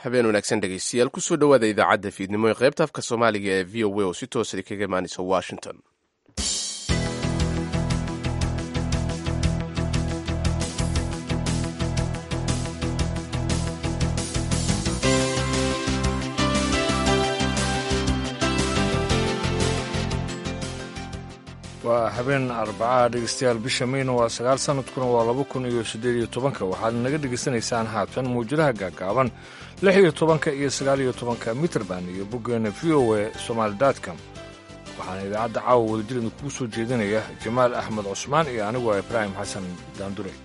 habeen wanaagsan dhegeystayaal kusoo dhowaada idaacadda fiidnimo ee qaybta afka soomaaliga ee v o a oo si toosa kaga imaanaysa washington waa habeen arbacaha dhegeystayaal bisha mayna waa sagaal sanadkuna waa laba kun iyo siddeed iyo tobanka waxaad naga dhegaysanaysaan haatan mawjadaha gaagaaban lix iyo tobanka iyo sagaal iyo tobanka mitrband iyo boggeena v o e somaali dotcom waxaana idaacadda caawa wadajir idinkugu soo jeedinaya jamaal axmed cusmaan iyo anigu waa ibraahim xasan daandure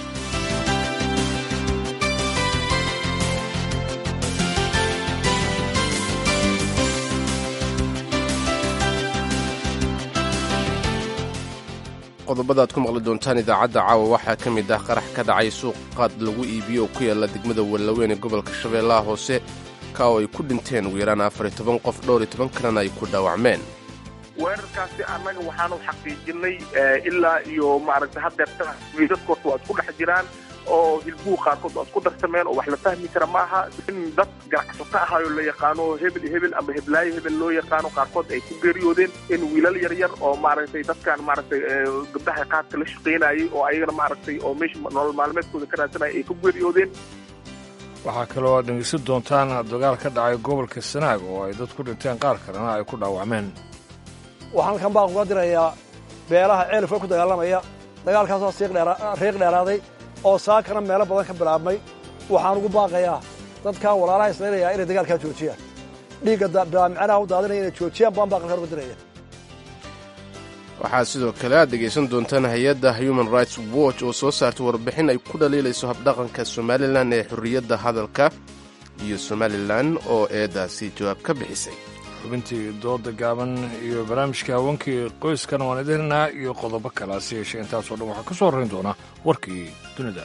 qodobada aad ku maqli doontaan idaacadda caawa waxaa ka mid ah qarax ka dhacay suuq qaad lagu iibiyo oo ku yaalla degmada wallaweyn ee gobolka shabeellaha hoose ka oo ay ku dhinteen ugu yaraan afar iyo toban qof dhowr iyo toban kalena ay ku dhaawacmeen weerarkaasi annaga waxaanu xaqiijinay ilaa iyo maaragtay haddeerta wiidaskoorta waa isku dhex jiraan oo hilbuhu qaarkood waa isku darsameen oo wax la fahmi kara maaha in dad ganacsato ahaayo la yaqaano hebel hebel ama heblaayo hebel loo yaqaano qaarkood ay ku geeriyoodeen in wiilal yaryar oo maaragtay dadkan maaragtay gabdhaha qaadka la shaqaynayay oo ayagana maaragtay oo meesha nolol maalmeedkooda ka raadsanaya ay ku geeriyoodeen waxaa kaloo aad dhegeysan doontaan dagaal ka dhacay gobolka sanaag oo ay dad ku dhinteen qaar kalena ay ku dhaawacmeen waxaan halkan baan uga dirayaa beelaha ceelifka ku dagaalamaya dagaalkaasoo riiq dheeraaday oo saakana meelo badan ka bilaabmay waxaan ugu baaqayaa dadkan walaalaha islaynayaa inay dagaalkaa joojiyaan dhiigga bilaamicanaha u daadinaya inay joojiyaan baan baaqalkan uga diraya waxaa sidoo kale aad dhegaysan doontaan hay-adda human rights watch oo soo saartay warbixin ay ku dhaliilayso habdhaqanka somalilan ee xorriyadda hadalka iyo somalilan oo eedaasi jawaab ka bixisay xubintii dooda gaaban iyo barnaamijka haweenkii qoyskana waan idinaa iyo qodobo kale hase yeeshee intaasoo dhan waxaa ka soo horrayn doona warkii dunida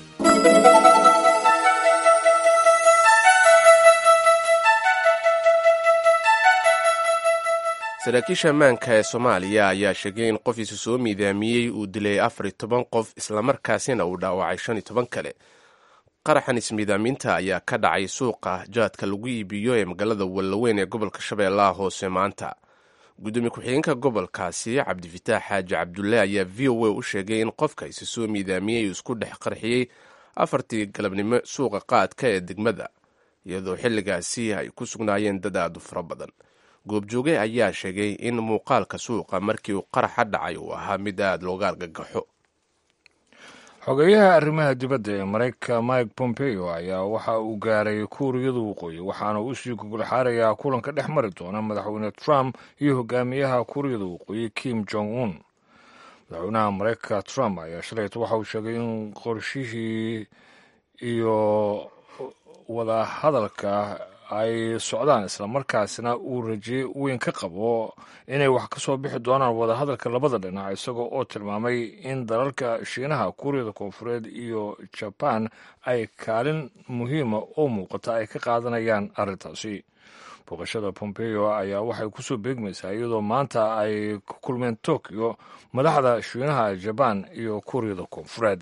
saraakiisha ammaanka ee soomaaliya ayaa sheegay in qofiisu soo miidaamiyey uu dilay afar iyo toban qof islamarkaasina uu dhaawacay shan iyo toban kale qaraxan ismiidaamiinta ayaa ka dhacay suuqa jaadka lagu iibiyo ee magaalada wallaweyn ee gobolka shabeellaha hoose maanta gudoomiye ku-xigeenka gobolkaasi cabdifitaax xaaji cabdulle ayaa v o a u sheegay in qofka isi soo miidaamiyey uu isku dhex qarxiyey afartii galabnimo suuqa qaadka ee degmada iyadoo xilligaasi ay ku sugnaayeen dad aad u fara badan goobjooge ayaa sheegay in muuqaalka suuqa markii uu qaraxa dhacay uu ahaa mid aad looga argagaxo xogeyaha arrimaha dibadda ee maraykanka mike pompeo ayaa waxa uu gaaray kuuriyada waqooyi waxaana uu sii gogolxaarayaa kulanka dhex mari doona madaxweyne trump iyo hogaamiyaha kuuriyada waqooyi kim jong un madaxweynaha maraykanka trump ayaa shalayta waxa uu sheegay in qorshihii iyo wadahadalka ay socdaan islamarkaasna uu raje weyn ka qabo inay wax ka soo bixi doonaan wadahadalka labada dhinac isagoo oo tilmaamay in dalalka shiinaha kuuriyada koonfureed iyo jabaan ay kaalin muhiima oo muuqata ay ka qaadanayaan arrintaasi booqashada pompeo ayaa waxay kusoo beegmaysaa iyadoo maanta ay ku kulmeen tokyo madaxda shiinaha jabaan iyo kuuriyada koonfureed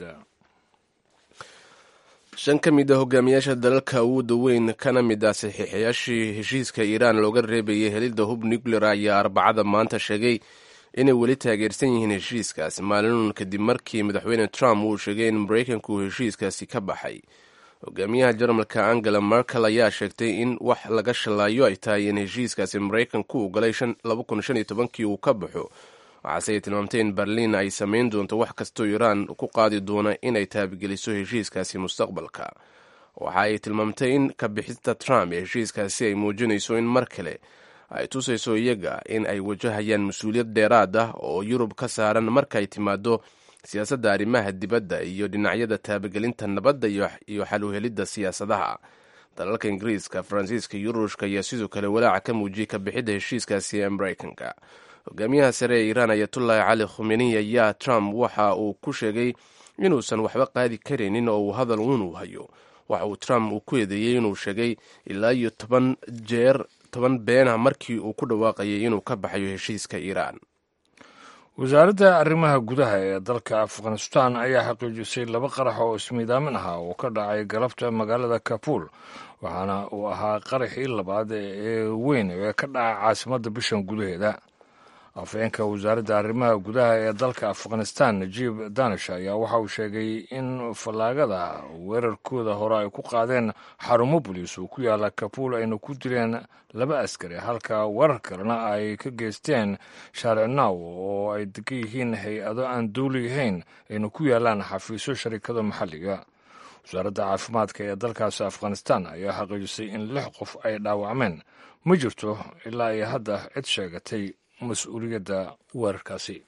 shan ka mid a hogaamiyaasha dalalka awoodda weyn kana mid ah saxiixayaashii heshiiska iiraan looga reebayay helidda hub nuclear ayaa arbacada maanta sheegay inay weli taageersan yihiin heshiiskaasi maalinun kadib markii madaxweyne trump uu sheegay in maraykanku uu heshiiskaasi ka baxay hogaamiyaha jarmalka angela merkel ayaa sheegtay in wax laga shallaayo ay tahay in heshiiskaasi maraykanku uu galay kii uu ka baxo waxaase ay tilmaamtay in berliin ay samayn doonto wax kastoo iiraan ku qaadi doona inay taabigeliso heshiiskaasi mustaqbalka waxa ay tilmaamtay in ka bixista trump ee heshiiskaasi ay muujinayso in mar kale ay tusayso iyaga in ay wajahayaan mas-uuliyad dheeraad ah oo yurub ka saaran marka ay timaado siyaasadda arrimaha dibadda iyo dhinacyada taabagelinta nabadda iyo xal u helidda siyaasadaha dalalka ingiriiska faransiiska iyo ruushka ayaa sidoo kale walaaca ka muujiyey ka bixidda heshiiskaasi ee maraykanka hogaamiyaha sare ee iiraan ayatullaahi cali khumeniy ayaa trump waxa uu ku sheegay inuusan waxba qaadi karaynin oo uu hadal uunuu hayo waxa uu trump uu ku eedeeyey inuu sheegay ilaa iyo toban jeer toban beenah markii uu ku dhawaaqayay inuu ka baxayo heshiiska iiraan wasaaradda arrimaha gudaha ee dalka afghanistan ayaa xaqiijisay laba qarax oo ismiidaamin ahaa oo ka dhacay galabta magaalada kabuul waxaana uu ahaa qaraxii labaad ee weyn ee ka dhaca caasimadda bishan gudaheeda afhayeenka wasaaradda arrimaha gudaha ee dalka afghanistan najiib danish ayaa waxa uu sheegay in fallaagada weerarkooda hore ay ku qaadeen xarumo boliis oo ku yaala kabuul ayna ku dileen laba askari halka weerar kalena ay ka geysteen shaaric naaw oo ay degan yihiin hay-ado aan dowli ahayn ayna ku yaalaan xafiisyo sharikada maxalliga wasaaradda caafimaadka ee dalkaasi afghanistan ayaa xaqiijisay in lix qof ay dhaawacmeen ma jirto ilaa iyo hadda cid sheegatay mas-uuliyadda weerarkaasi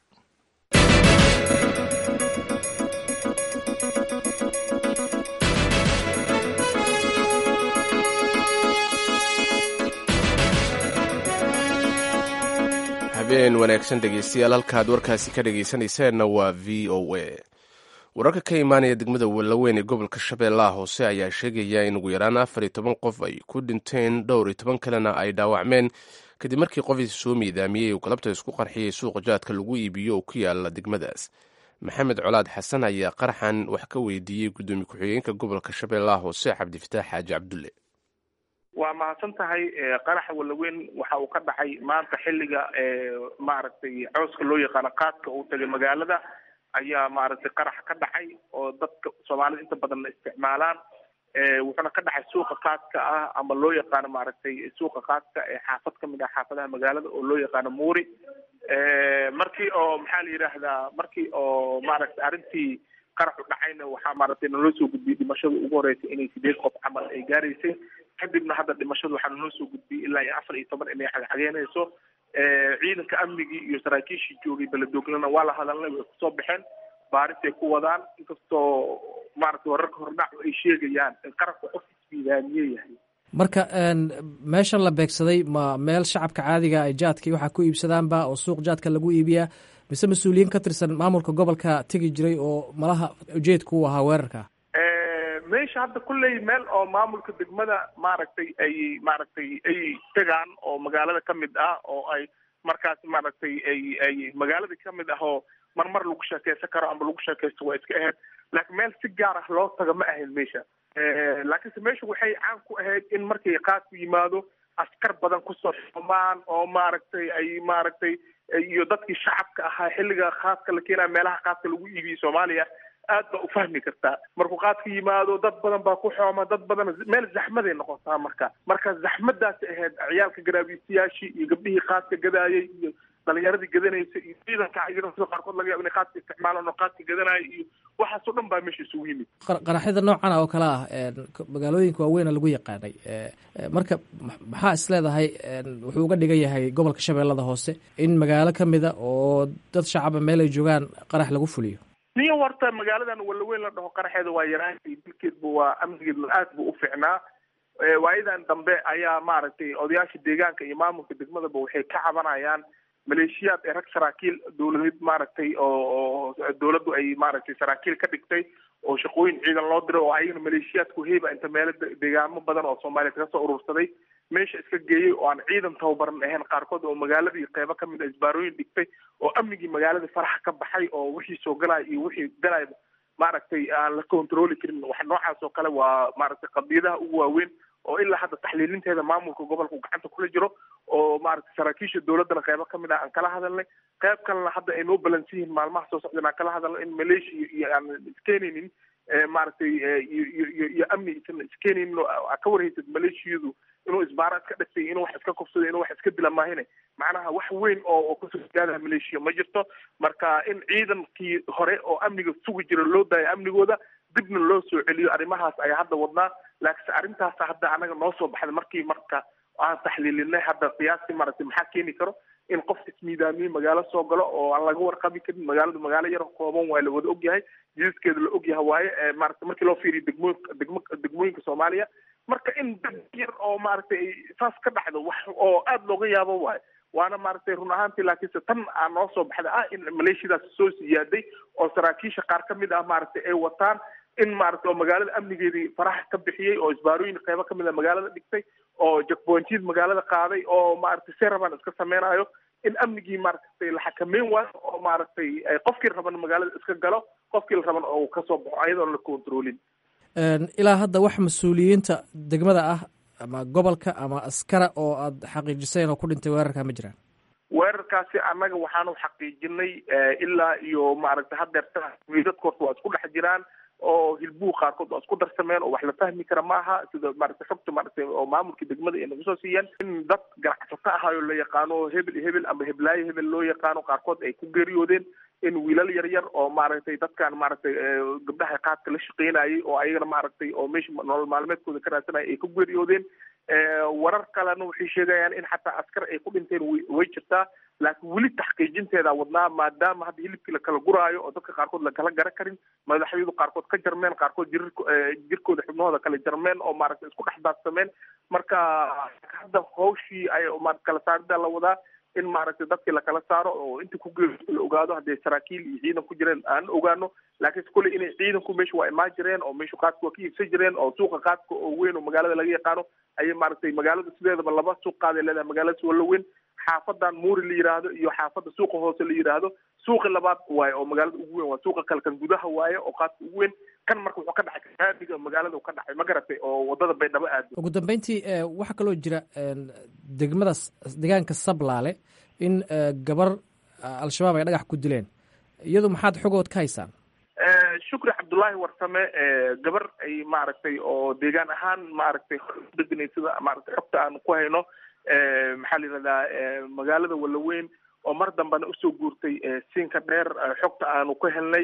habeen wanaagsan dhegeystayaal halkaad warkaasi ka dhegeysanayseena waa v o a wararka ka imaanaya degmada wallaweyn ee gobolka shabeellaha hoose ayaa sheegaya in ugu yaraan afar iyo toban qof ay ku dhinteen dhowr iyo toban kalena ay dhaawacmeen kadib markii qofiis soo miidaamiyey uu galabta isku qarxiyey suuqa jaadka lagu iibiyo oo ku yaala degmadaas maxamed colaad xasan ayaa qaraxan wax ka weydiiyey guddoomiye ku-xigeenka gobolka shabeellaha hoose cabdifataax xaaji cabdulle waa mahadsan tahay qaraxa wallaweyn waxa uu ka dhacay maanta xilliga maaragtay cooska loo yaqaano qaadka uu tagay magaalada ayaa maaragtay qaraxa ka dhacay oo dadka soomaalida inta badanna isticmaalaan wuxuuna ka dhacay suuqa qaadka ah ama loo yaqaano maaragtay suuqa qaadka ee xaafad ka mid ah xaafadaha magaalada oo loo yaqaano muuri markii oo maxaa la yidhaahdaa markii oo maaragtay arrintii qaraxu dhacayna waxaa maaragtay naloo soo gudbiyey dhimashada ugu horeysay inay sideed qof camal ay gaaraysay kadibna hadda dhimashadu waxaa naloo soo gudbiyey ilaa iyo afar iyo toban inay xagxageynayso ciidanka amnigii iyo saraakiishii joogay beledoglana waa la hadalnay way kusoo baxeen baarisay ku wadaan inkastoo maaragtay wararka hordhac ay sheegayaan in qarabka qof ismiidaamiye yahay marka meeshan la beegsaday ma meel shacabka caadiga ay jaadka waxaa ku iibsadaanba oo suuq jaadka lagu iibiyaa mise mas-uuliyiin ka tirsan maamulka gobolka tegi jiray oo malaha ujeedku u ahaa weerarka meesha hadda kulley meel oo maamulka degmada maaragtay ay maaragtay ay tegaan oo magaalada ka mid ah oo ay markaas maaragtay ay ay magaalada ka mid ah oo marmar lagu sheekeysan karo ama lagu sheekeysto waa iska ahayd laakiin meel si gaar ah loo taga ma ahayn meesha laakiinse meesha waxay caan ku ahayd in markay qaadku yimaado askar badan kusoo xumaan oo maaragtay ay maaragtay iyo dadkii shacabka ahaa xilliga qaadka la keenaya meelaha qaadka lagu iibiyey soomaaliya aad baa u fahmi kartaa markuu qaadka yimaado dad badan baa ku xooma dad badan meel zaxmaday noqotaa marka marka zaxmadaasi ahayd ciyaalka garaabiistayaashii iyo gabdhihii qaadka gadaayay iyo dhalinyaradii gadanaysa iyo ciidanka iyadoo sida qaarkood laga yabo inay qaadka isticmaalaan oo qaadka gadanaayo iyo waxaasoo dhan baa meesha isugu yimid qaraxyada noocan oo kale ah magaalooyinka waaweyna lagu yaqaanay marka maxaa is leedahay wuxuu uga dhigan yahay gobolka shabeellada hoose in magaalo ka mida oo dad shacaba meel ay joogaan qarax lagu fuliyo niyo horta magaaladan wallaweyn la dhaho qaraxeeda waa yaraantay dilkeedba waa amnigeedna aad bu u ficnaa waayadan dambe ayaa maaragtay odayaasha deegaanka iyo maamulka degmadaba waxay ka cabanayaan maleeshiyaad ee rag saraakiil dowladeed maaragtay oo dowladdu ay maaragtay saraakiil ka dhigtay oo shaqooyin ciidan loo diray oo ayagana maleeshiyaadku heyba inta meelo deegaamo badan oo soomaaliya kaga soo urursaday meesha iska geeyey oo aan ciidan tababaran ahayn qaarkood oo magaaladii qeybo kamid a isbaarooyin dhigtay oo amnigii magaalada farax ka baxay oo wixii soo galaya iyo wixii galaya maaragtay aan la controli karin wax noocaas oo kale waa maaragtay qadiyadaha ugu waaweyn oo ilaa hadda taxliilinteeda maamulka gobolka uu gacanta kula jiro oo maaragtay saraakiisha dowladdana qeybo kamid ah aan kala hadalnay qeyb kalena hadda ay noo balansan yihiin maalmaha soo socdeen aan kala hadalno in maleeshiya iyo aan iskeenaynin maaragtay iyo iyo iyo amni isan iskeenaynin oo ka warhaysad maleeshiyadu inuu isbaara iska dhigtay inuu wax iska kufsado inuu wax iska dila maahine macnaha wax weyn oo oo kusoo gaadaya maleeshiya ma jirto marka in ciidankii hore oo amniga sugi jira loo daayo amnigooda dibna loo soo celiyo arrimahaas ayaa hadda wadnaa laakiinse arrintaas hadda anaga noo soo baxday markii marka aan taxliilinay hadda qiyaastii maaragtay maxaa keeni karo in qof ismiidaamiye magaalo soo galo oo aan laga warqabi karin magaaladu magaalo yar kooban waa la wada ogyahay jidadkeeda la ogyahay waaye maaragtay markii loo fiiriyo degmooyinka degmo degmooyinka soomaaliya marka in dad yar oo maaragtay saas ka dhacdo wax oo aada looga yaabo waayo waana maaragtay run ahaantii laakiinse tan aa noo soo baxday ah in maleeshiyadaas soo siyaaday oo saraakiisha qaar ka mid ah maaragtay ay wataan in maaragtay oo magaalada amnigeedii faraxa ka bixiyey oo isbaarooyin qeybo kamid a magaalada dhigtay oo jakbointiyad magaalada qaaday oo maaragtay seraban iska sameynayo in amnigii maaragtay la xakameyn waayo oo maaragtay qofkii raban magaalada iska galo qofkii la raban oo kasoo baxo ayadoon la controlin ilaa hadda wax mas-uuliyiinta degmada ah ama gobolka ama askara oo aad xaqiijiseen oo ku dhintay weerarka ma jiraan weerarkaasi annaga waxaanu xaqiijinay ilaa iyo maaragtay hadeerta wiidadka horta waa isku dhex jiraan oo hilbuhu qaarkood waa isku darsameen oo wax la fahmi kara maaha sida maaragtay xogta maaragtay oo maamulka degmada ay nagu soo siiyeen in dad ganacsato ahayo la yaqaano hebel hebel ama heblaayo hebel loo yaqaano qaarkood ay ku geeriyoodeen in wiilal yar yar oo maaragtay dadkan maaragtay gabdhaha qaadka la shaqeynayay oo ayagana maaragtay oo meesha nolol maalmeedkooda ka raadsanaya ay ku geeriyoodeen warar kalena waxay sheegayaan in xataa askar ay ku dhinteen way jirtaa laakiin weli taxqiijinteeda wadnaa maadaama hadda hilibkii lakala guraayo oo dadka qaarkood lakala gara karin madaxyadu qaarkood ka jarmeen qaarkood jir jirkooda xubnahooda kala jarmeen oo maaragtay isku dhex daadsameen marka hadda hawshii ay kala saarida la wadaa in maaragtay dadkii lakala saaro oo inta ku geeriyooda la ogaado hadday saraakiil iyo ciidan ku jireen aan ogaano laakiinse kolley inay ciidanku meesha waa imaan jireen oo meesha qaadka waa ka iibsan jireen oo suuqa qaadka oo weyn oo magaalada laga yaqaano ayay maaragtay magaalada sideedaba laba suuq qaaday leedahay magaalada walla weyn xaafadan muuri la yiraahdo iyo xaafada suuqa hoose la yiraahdo suuqi labaad waaye oo magaalada ugu weyn waa suuqa kale kan gudaha waaye oo qaadka ugu weyn kan marka wuxuu ka dhacay kaamiga magaalada uu ka dhacay ma garatay oo wadada baydhabo aado ugu dambeyntii waxaa kaloo jira degmada deegaanka sablaale in gabar al-shabaab ay dhagax ku dileen iyadu maxaad xogood ka haysaan shukri cabdullaahi warsame gabar ay maaragtay oo deegaan ahaan maaragtay deganay sida maaragtay xogta aan ku hayno maxaa la yihahdaa magaalada wallaweyn oo mar dambena usoo guurtay siinka dheer xogta aanu ka helnay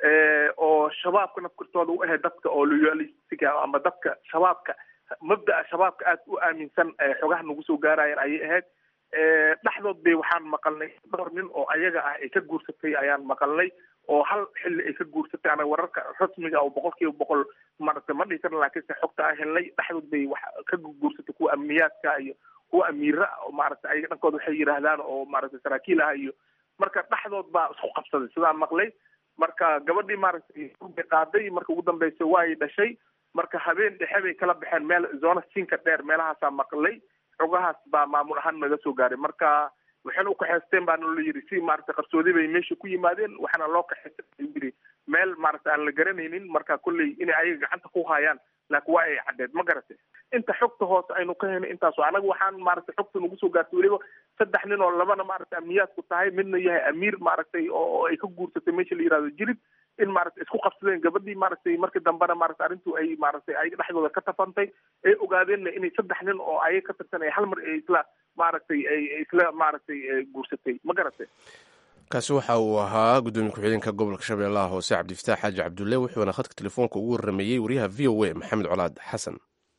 oo shabaabka nafkartooda u ahayd dadka oo loyalistiga ama dadka shabaabka mabda'a shabaabka aad u aaminsan xogaha nagu soo gaarayeen ayay ahayd dhexdood bay waxaan maqalnay dhowr nin oo ayaga ah ay ka guursatay ayaan maqalnay oo hal xilli ay ka guursatay anaga wararka rasmiga oo boqol kiiba boqol maaragtay ma dhihi karna laakiinse xogta aan helnay dhexdood bay wax ka guursatay kuwa amniyaadka iyo kuwa amiira oo maaragtay ayaga dhankooda waxay yidhaahdaan oo maaragtay saraakiil ah iyo marka dhexdood baa isku qabsaday sidaan maqlay marka gabadhii maaragtay bay qaaday marka ugu dambeysa waay dhashay marka habeen dhexe bay kala baxeen meel zona siinka dheer meelahaasaa maqlay xogahaas baa maamul ahaan naga soo gaaray marka waxayna ukaxeysteen baana la yidhi si maaragtay qarsoodi bay meesha ku yimaadeen waxaana loo kaxeystay yidhi meel maaragtay aan la garanaynin marka kolley inay ayaga gacanta ku hayaan laakiin waa ay caddeed ma garatay inta xogta hoose aynu ka helnay intaaso anaga waxaan maaragtay xogta nagu soo gaartay weliba saddex nin oo labana maaragtay amniyaadku tahay midna yahay amiir maaragtay oo ay ka guursatay meesha la yihahdo jirid in maaragtay isku qabsadeen gabadhii maaragtay markii dambena maaragtay arrintu ay maaragtay ayaga dhexdooda ka tafantay ay ogaadeenna inay saddex nin oo ayaga ka tirsan ay hal mar ay isla maaragtay ay isla maaragtay guursatay ma garatay kaasi waxa uu ahaa guddoomiye ku-xigeenka gobolka shabeellaha hoose cabdifataax xaaji cabdulle wuxuuna khadka telefoonka ugu warrameeyey wariyaha v o a maxamed colaad xasan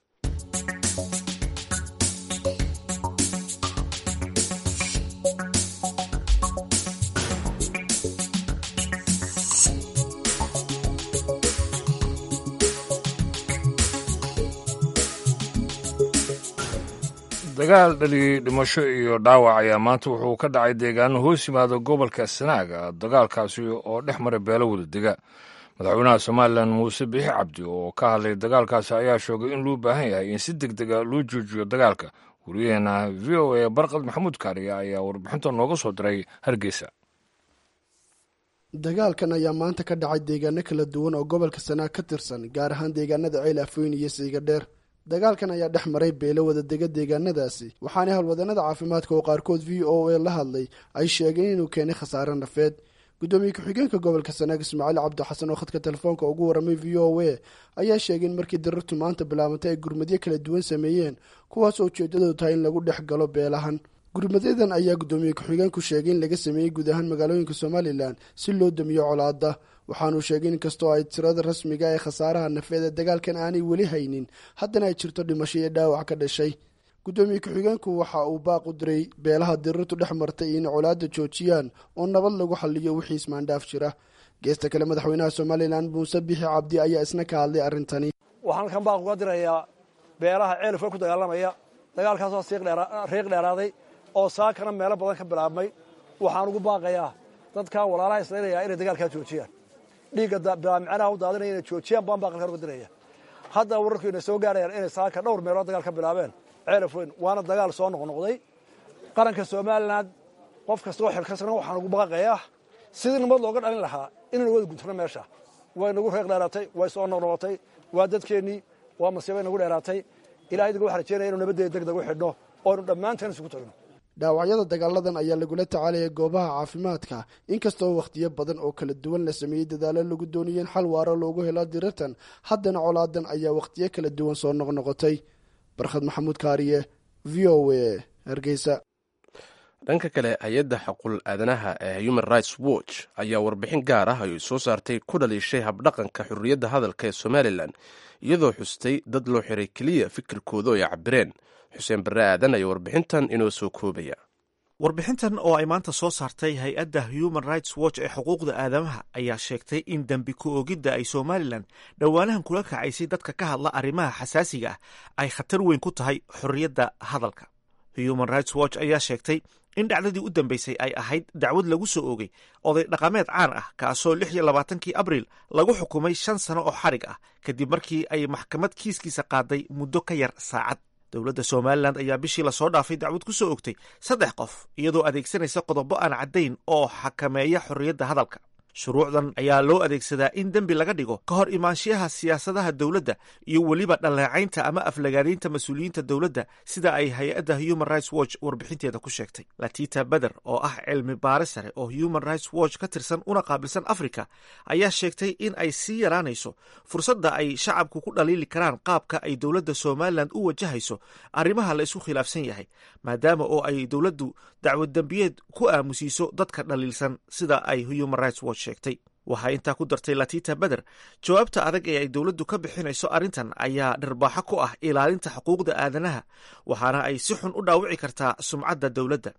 dagaal dhaliyey dhimasho iyo dhaawac ayaa maanta wuxuu ka dhacay deegaano hoos yimaada gobolka sanaaga dagaalkaasi oo dhex mara beelo wada dega madaxweynaha somalilan muuse bixi cabdi oo ka hadlay dagaalkaasi ayaa sheegay in loo baahan yahay in si deg dega loo joojiyo dagaalka wariyaheena v o a barqad maxamuud kaariya ayaa warbixinta nooga soo diray hargeysa dagaalkan ayaa maanta ka dhacay deegaano kala duwan oo gobolka sanaag ka tirsan gaar ahaan deegaanada ceel afweyn iyo siiga dheer dagaalkan ayaa dhex maray beelo wada dega deegaanadaasi waxaana howlwadanada caafimaadka oo qaarkood v o a la hadlay ay sheegeen inuu keenay khasaare nafeed guddoomiye ku-xigeenka gobolka sanaag ismaaciil cabdi xasan oo khadka telefoonka ugu warramay v o a ayaa sheegay in markii darirtu maanta bilaabantay ay gurmadyo kala duwan sameeyeen kuwaas oo ujeedadoodu tahay in lagu dhex galo beelahan gurmadyadan ayaa guddoomiye ku-xigeenku sheegay in laga sameeyey guud ahaan magaalooyinka somalilan si loo damiyo colaada waxaanuu sheegay in kastoo ay tirada rasmiga ee khasaaraha nafeed ee dagaalkan aanay weli haynin haddana ay jirto dhimasho iyo dhaawac ka dhashay guddoomiye ku-xigeenku waxa uu baaq u diray beelaha dirirtu dhex martay in colaada joojiyaan oo nabad lagu xaliyo wixii ismaandhaaf jira geesta kale madaxweynaha somalilan muuse bixi cabdi ayaa isna ka hadlay arrintani waxaan halkan baaq uga dirayaa beelaha ceelifka ku dagaalamaya dagaalkaasoo riiq dheeraaday oo saakana meelo badan ka bilaabmay waxaan ugu baaqayaa dadkaa walaalaha islaynaya inay dagaalkaa joojiyaan dhiigga bilaamicanaha u daadinaya inay joojiyaan baan baaqalkan uga diraya hadda wararku inay soo gaarayaan inay saaka dhowr meelood dagaal ka bilaabeen ceelaf weyn waana dagaal soo noqnoqday qaranka somalilan qof kastoo xilkasana waxaan ugu baaqayaa sidii nabad looga dhalin lahaa inaynu wada guntano meesha way nagu reeq dheeraatay way soo noqnoqotay waa dadkeennii waa masiibay nagu dheeraatay ilahay idinka waxaan rajeynaya inu nabaddeeda deg deg u xidhno oo aynu dhammaanteen isugu tagno dhaawacyada dagaaladan ayaa lagula tacaalaya goobaha caafimaadka inkastoo wakhtiyo badan oo kala duwan la sameeyey dadaalo lagu doonayay in xal waaro loogu helo dirirtan haddana colaadan ayaa wakhtiyo kala duwan soo noqnoqotay barkhad maxamuud kaariye v o a hargeysa dhanka kale hay-adda xaqul aadanaha ee human rights watch ayaa warbixin gaar ah ay soo saartay ku dhaliishay habdhaqanka xurriyadda hadalka ee somalilan iyadoo xustay dad loo xiray keliya fikirkooda oo ay cabireen xuseen barre aadan ayaa warbixintan inoo soo koobaya warbixintan oo ay maanta soo saartay hay-adda human rights watch ee xuquuqda aadamaha ayaa sheegtay in dembi ku-oogidda ay somalilan dhowaanahan kula kacaysay dadka ka hadla arrimaha xasaasiga ah ay khatar weyn ku tahay xorriyadda hadalka human rights watch ayaa sheegtay in dhacdadii u dambeysay ay ahayd dacwad lagu soo oogay oday dhaqameed caan ah kaasoo lix iyo labaatankii abriil lagu xukumay shan sano oo xarig ah kadib markii ay maxkamad kiiskiisa qaaday muddo ka yar saacad dowladda somalilan ayaa bishii lasoo dhaafay dacwad ku soo ogtay saddex qof iyadoo adeegsanaysa qodobo aan caddayn oo xakameeya xorriyadda hadalka shuruucdan ayaa loo adeegsadaa in dembi laga dhigo ka hor imaanshiyaha siyaasadaha dowladda iyo weliba dhaleecaynta ama aflagaadaynta mas-uuliyiinta dowladda sida ay hay-adda human rights watch warbixinteeda ku sheegtay latita beder oo ah cilmi baare sare oo human rights watch ka tirsan una qaabilsan africa ayaa sheegtay in ay sii yaraanayso fursadda ay shacabku ku dhaliili karaan qaabka ay dowladda somalilan u wajahayso arrimaha la isku khilaafsan yahay maadaama oo ay dowladdu dacwad dembiyeed ku aamusiiso dadka dhaliilsan sida ay human rights watch sheegtay waxaa intaa ku dartay latita beder jawaabta adag ee ay dowladdu ka bixinayso arrintan ayaa dharbaaxo ku ah ilaalinta xuquuqda aadanaha waxaana ay si xun u dhaawici kartaa sumcadda dowladda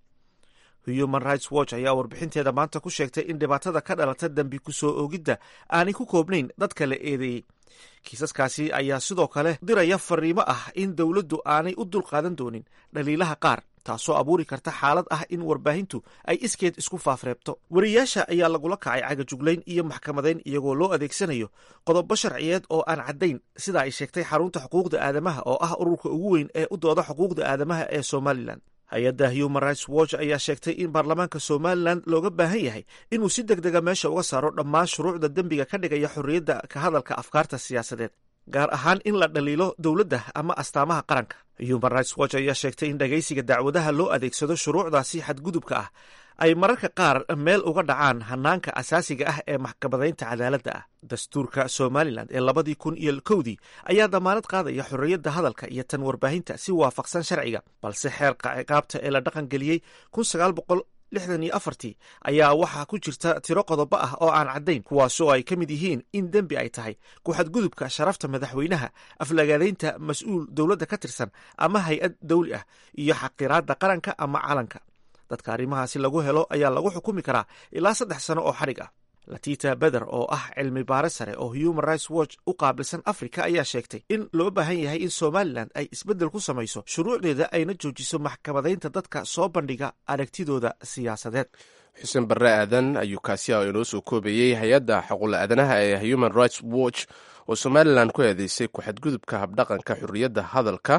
human rights watch ayaa warbixinteeda maanta ku sheegtay in dhibaatada ka dhalata dembi ku soo oogidda aanay ku koobnayn dadka la eedeeyey kiisaskaasi ayaa sidoo kale diraya fariimo ah in dowladdu aanay u dulqaadan doonin dhaliilaha qaar taasoo abuuri karta xaalad ah in warbaahintu ay iskeed isku faafreebto wariyaasha ayaa lagula kacay cagajuglayn iyo maxkamadayn iyagoo loo adeegsanayo qodobo sharciyeed oo aan caddayn sida ay sheegtay xarunta xuquuqda aadamaha oo ah ururka ugu weyn ee u dooda xuquuqda aadamaha ee somalilan hay-adda human rights watch ayaa sheegtay in baarlamaanka somalilan looga baahan yahay inuu si deg dega meesha uga saaro dhammaan shuruucda dembiga ka dhigaya xorriyadda ka hadalka afkaarta siyaasadeed gaar ahaan in la dhaliilo dowladda ama astaamaha qaranka human rights watch ayaa sheegtay in dhagaysiga dacwadaha loo adeegsado shuruucdaasi xadgudubka ah ay mararka qaar meel uga dhacaan hanaanka asaasiga ah ee maxkamadaynta cadaaladda ah dastuurka somalilan ee labadii kun iyo kowdii ayaa damaanad qaadaya xorriyadda hadalka iyo tan warbaahinta si waafaqsan sharciga balse xeerka ciqaabta ee la dhaqangeliyey kun sagaal boqol lixdan iyo afartii ayaa waxaa ku jirta tiro qodobo ah oo aan caddayn kuwaasoo ay ka mid yihiin in dembi ay tahay ku-xadgudubka sharafta madaxweynaha aflagaadaynta mas-uul dowladda ka tirsan ama hay-ad dawli ah iyo xaqiraadda qaranka ama calanka dadka arrimahaasi lagu helo ayaa lagu xukumi karaa ilaa saddex sano oo xadhig ah latita beder oo ah cilmi baare sare oo human rights watch u qaabilsan africa ayaa sheegtay in loo baahan yahay in somalilan ay isbeddel ku samayso shuruucdeeda ayna joojiso maxkamadaynta dadka soo bandhiga aragtidooda siyaasadeed xuseen barre aadan ayuu kaasi ah inoo soo koobayey hay-adda xaquul aadanaha ee human rights watch oo somalilan ku eedeysay ku-xadgudubka habdhaqanka xorriyadda hadalka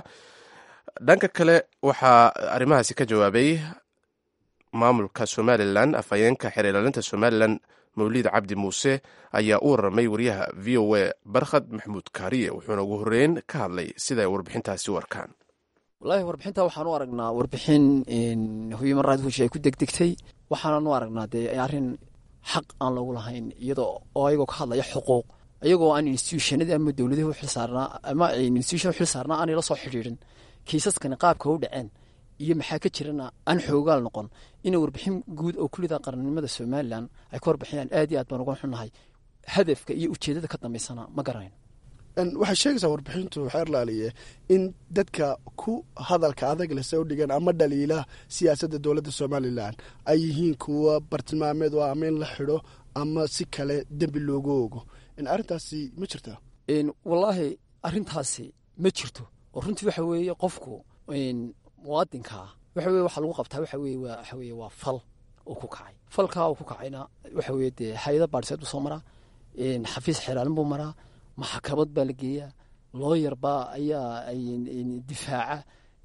dhanka kale waxaa arrimahaasi ka jawaabay maamulka somalilan afhayeenka xeer ilaalinta somalilan mawlid cabdi muuse ayaa u warramay wariyaha v o a barkhad maxamuud kaariye wuxuuna ugu horreyn ka hadlay sida ay warbixintaasi u arkaan wallaahi warbixinta waxaan u aragnaa warbixin human right watch ay ku degdegtay waxaanan u aragnaa dee arrin xaq aan loogu lahayn iyada oo ayagoo ka hadlaya xuquuq ayagoo aan institutionadii ama dowladihii u xilsaarnaa ama institution u xilsaarnaa aanay la soo xidhiidhin kiisaskani qaabka u dhaceen iyo maxaa ka jirana aan xoogaal noqon inay warbixin guud oo kulida qarannimada somalilan ay ka warbixiyaan aad iyo aad baan uga xunnahay hadafka iyo ujeedada ka dambeysana ma garanayn waxay sheegaysaa warbixintu xeer laaliye in dadka ku hadalka adag leh soo dhigan ama dhaliila siyaasadda dowladda somalilan ay yihiin kuwa bartilmaameed oo ama in la xidho ama si kale dembi loogu ogo arrintaasi ma jirtaa wallaahi arrintaasi ma jirto oo runtii waxa weeye qofku muwaadinkaa waxa weye waxaa lagu qabtaa waxa weye waa waxa weye waa fal uu ku kacay falkaa uu ku kacayna waxa weye dee hay-ada baadhiseed buu soo maraa xafiis xeraalin buu maraa maxkamad baa la geeyaa looyar baa ayaa difaaca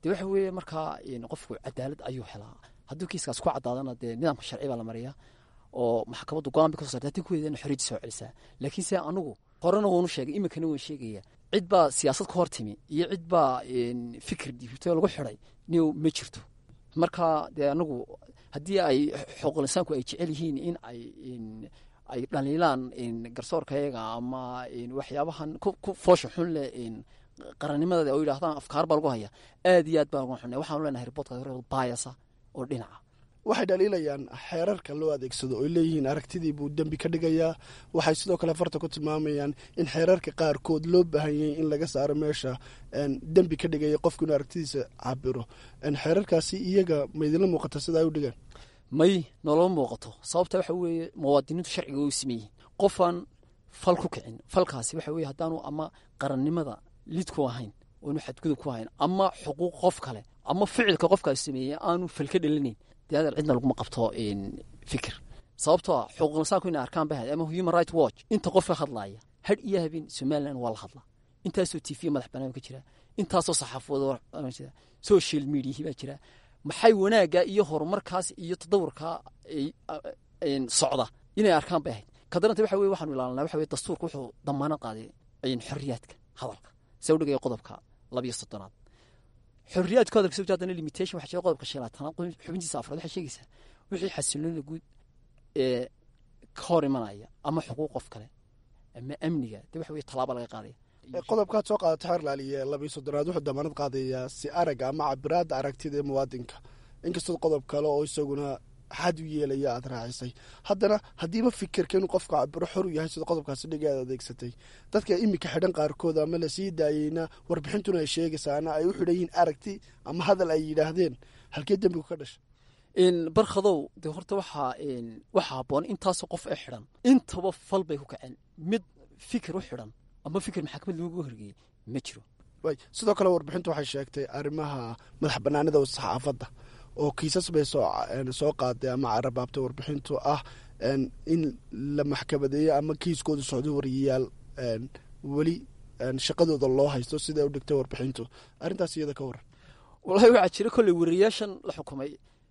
dee waxa weeye markaa qofku cadaalad ayuu helaa hadduu kiiskaas ku caddaadana dee nidaamka sharci baa la mariyaa oo maxkamaddu go-aan bay kasoo sartay haddii kuweedana xorriyadda soo celisaa laakiin se anugu horena waanu sheegay iminkana waan sheegaya cid baa siyaasad ka hor timi iyo cid baa fikir dhiibtay oo lagu xidhay niw ma jirto marka dee anagu haddii ay xuquuqinsaanku ay jecel yihiin in ay ay dhaliilaan garsoorkayaga ama waxyaabahan ku foosha xun leh qarannimadeeda oo yidhahdaan afkaar baa lagu haya aad iyo aad baa lagu xunay waxaanu leenahay riboodka baayasa oo dhinaca waxay dhaliilayaan xeerarka loo adeegsado oy leeyihiin aragtidii buu dembi ka dhigayaa waxay sidoo kale farta ku tilmaamayaan in xeerarka qaarkood loo baahanyay in laga saaro meesha dembi ka dhigaya qofku inuu aragtidiisa cabiro xeerarkaasi iyaga maydinla muuqata sida ay u dhigaan may noloma muuqato sababta waxa weeye muwaadiniintu sharciga u sameeyihin qofaan fal ku kicin falkaasi waxa weye haddaanu ama qarannimada lid ku ahayn oonu xadgudub ku ahayn ama xuquuq qof kale ama ficilka qofkaas sameeyey aanu fal ka dhalinayn dee adeer cidna laguma qabto fikir sababtoo ah xuquuqinsaanku inay arkaan bahay ama human right watch inta qof ka hadlaaya hadh iyo habeen somaliland waa la hadlaa intaasoo t v madax banaan ka jira intaasoo saxaafado social mediahi baa jira maxay wanaagga iyo horumarkaas iyo tadawurkaa socda inay arkaan bay ahayd kadaranta waxa weye waxaanu ilaalinaa waxa weye dastuurka wuxuu damaanad qaaday xorriyaadka hadalka se u dhigaya qodobka labiyo soddonaad xorriyaadku hadalka soo haddana limitation waxa jira qodobka shanaatanaad xubintiisa afraad waxay sheegaysaa wixii xasiloonida guud ee ka hor imanaya ama xuquuq qof kale ama amniga dee waxa weye tallaaba laga qaadaya qodobkaad soo qaadata xeer laaliye labiyo soddonaad wuxuu damaanad qaadayaa si aragga ama cabiraadda aragtida ee muwaadinka inkastoo qodob kale oo isaguna xad u yeelaya aad raacisay haddana haddiiba fikirka inuu qofka cabiro xor u yahay sida qodobkaasi dhiga aad adeegsatay dadka iminka xidhan qaarkood ama lasii daayeyna warbixintuna ay sheegaysaana ay u xidhan yihiin aragti ama hadal ay yidhaahdeen halkee dembigu ka dhashay barkhadow dee horta waxaa waxaa habboon intaasoo qof ee xidhan intaba fal bay ku kaceen mid fikir u xidhan ama fikir maxakamad lagu horgeeyey ma jiro way sidoo kale warbixintu waxay sheegtay arrimaha madax banaanida saxaafadda oo kiisas bay soo qaaday ama carabaabtay warbixintu ah in la maxkamadeeyo ama kiiskoodu socdo wariyayaal weli shaqadooda loo haysto siday u dhigtay warbixintu arrintaas iyada ka waran wallahi waxaa jira kolley wariyayaashan la xukumay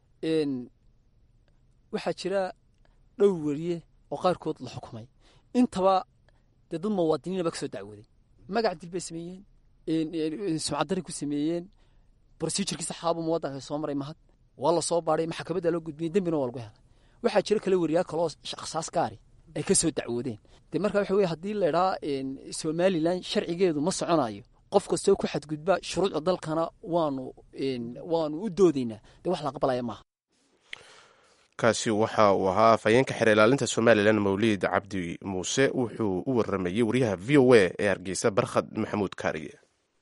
waxaa jira dhowr weriye oo qaarkood la xukumay intaba dee dad muwaadiniina baa ka soo dacwooday magac dil bay sameeyeen sumcaddari ku sameeyeen brosijurkii saxaaba muwadanka soo maray mahad waa la soo baadhay maxkamadda loo gudbiyey dembina waa lagu helay waxaa jira kale weriyaal kaloo shaqsaas gaari ay ka soo dacwoodeen dee marka waxa weye haddii la idhaa somalilan sharcigeedu ma soconayo qof kastoo ku xadgudba shuruucda dalkana waanu waanu u doodaynaa dee wax la aqbalaya maaha kaasi waxa uu ahaa afhayeenka xeer ilaalinta somalilan mawliid cabdi muuse wuxuu u waramayey wariyaha v o a ee hargeysa barkhad maxamuud kaariye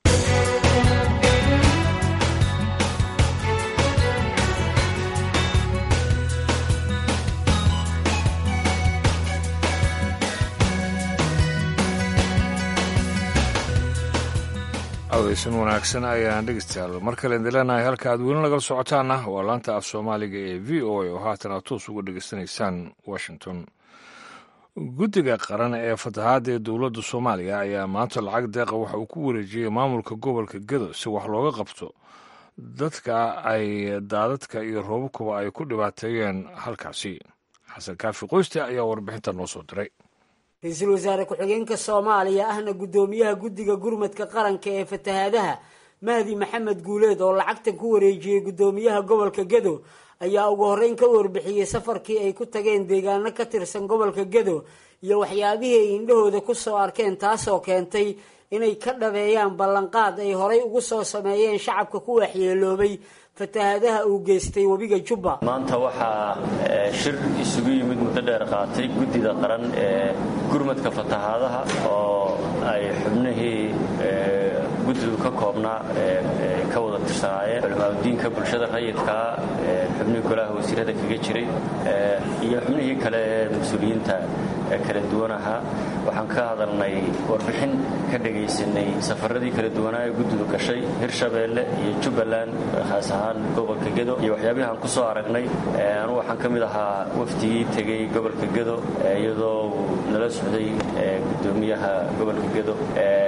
aweysan wanaagsan ayaan dhegeystayaal mar kale indileenahay halka aad weli nagala socotaana waa laanta af soomaaliga ee v o a oo haatan aad toos uga dhegeysanaysaan washington guddiga qaran ee fatahaadda ee dowladda soomaaliya ayaa maanta lacag deeqa waxa uu ku wareejiyey maamulka gobolka gedo si wax looga qabto dadka ay daadadka iyo roobabkuba ay ku dhibaateeyeen halkaasi xasan kaafi qoyste ayaa warbixinta noo soo diray ra-iisul wasaare ku-xigeenka soomaaliya ahna guddoomiyaha guddiga gurmadka qaranka ee fatahaadaha mahdi maxamed guuleed oo lacagtan ku wareejiyey guddoomiyaha gobolka gedo ayaa ugu horreyn ka warbixiyey safarkii ay ku tageen deegaano ka tirsan gobolka gedo iyo waxyaabihii ay indhahooda ku soo arkeen taasoo keentay inay ka dhabeeyaan ballanqaad ay horay ugu soo sameeyeen shacabka ku waxyeeloobay fatahaadaha uu geystay webiga jubba maanta waxaa shir isugu yimid muddo dheer qaatay guddida qaran ee gurmadka fatahaadaha oo ay xubnihii guddidu ka koobnaa ka wada tirsanaayeen culimaadudiinka bulshada rayidkaa xubnihii golaha wasiirada kaga jiray iyo xubnihii kale ee mas-uuliyiinta kala duwan ahaa waxaan ka hadalnay warbixin ka dhegaysanay safaradii kala duwanaa ee guddidu gashay hirshabeelle iyo jubbaland khaas ahaan gobolka gedo iyo waxyaabihii aan ku soo aragnay anugu waxaan ka mid ahaa wafdigii tegey gobolka gedo iyadoo uu nala socday guddoomiyaha gobolka gedo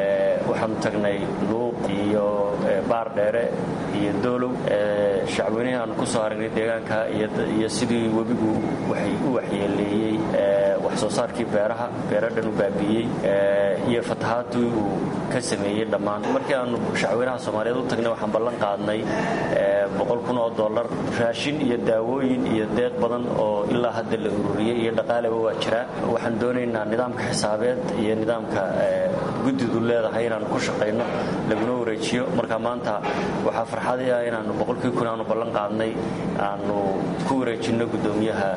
waxaanu tagnay luuq iyo baar dheere iyo doolow shacweynihii aanu ku soo aragnay deegaanka iyo sidii webigu waxay u waxyeeleeyey wax soo saarkii beeraha beero dhan u baabi'iyey iyo fatahaadii uu ka sameeyey dhammaan markii aanu shacweynaha soomaaliyeed u tagnay waxaan ballan qaadnay boqol kun oo dollar raashin iyo daawooyin iyo deeq badan oo ilaa hadda la ururiyey iyo dhaqaaleba waa jiraa waxaan doonaynaa nidaamka xisaabeed iyo nidaamka guddidu leedahay inaanu ku shaqayno laguna wareejiyo marka maanta waxaa farxadii ah inaanu boqolkii kun aanu ballan qaadnay aanu ku wareejinno guddoomiyaha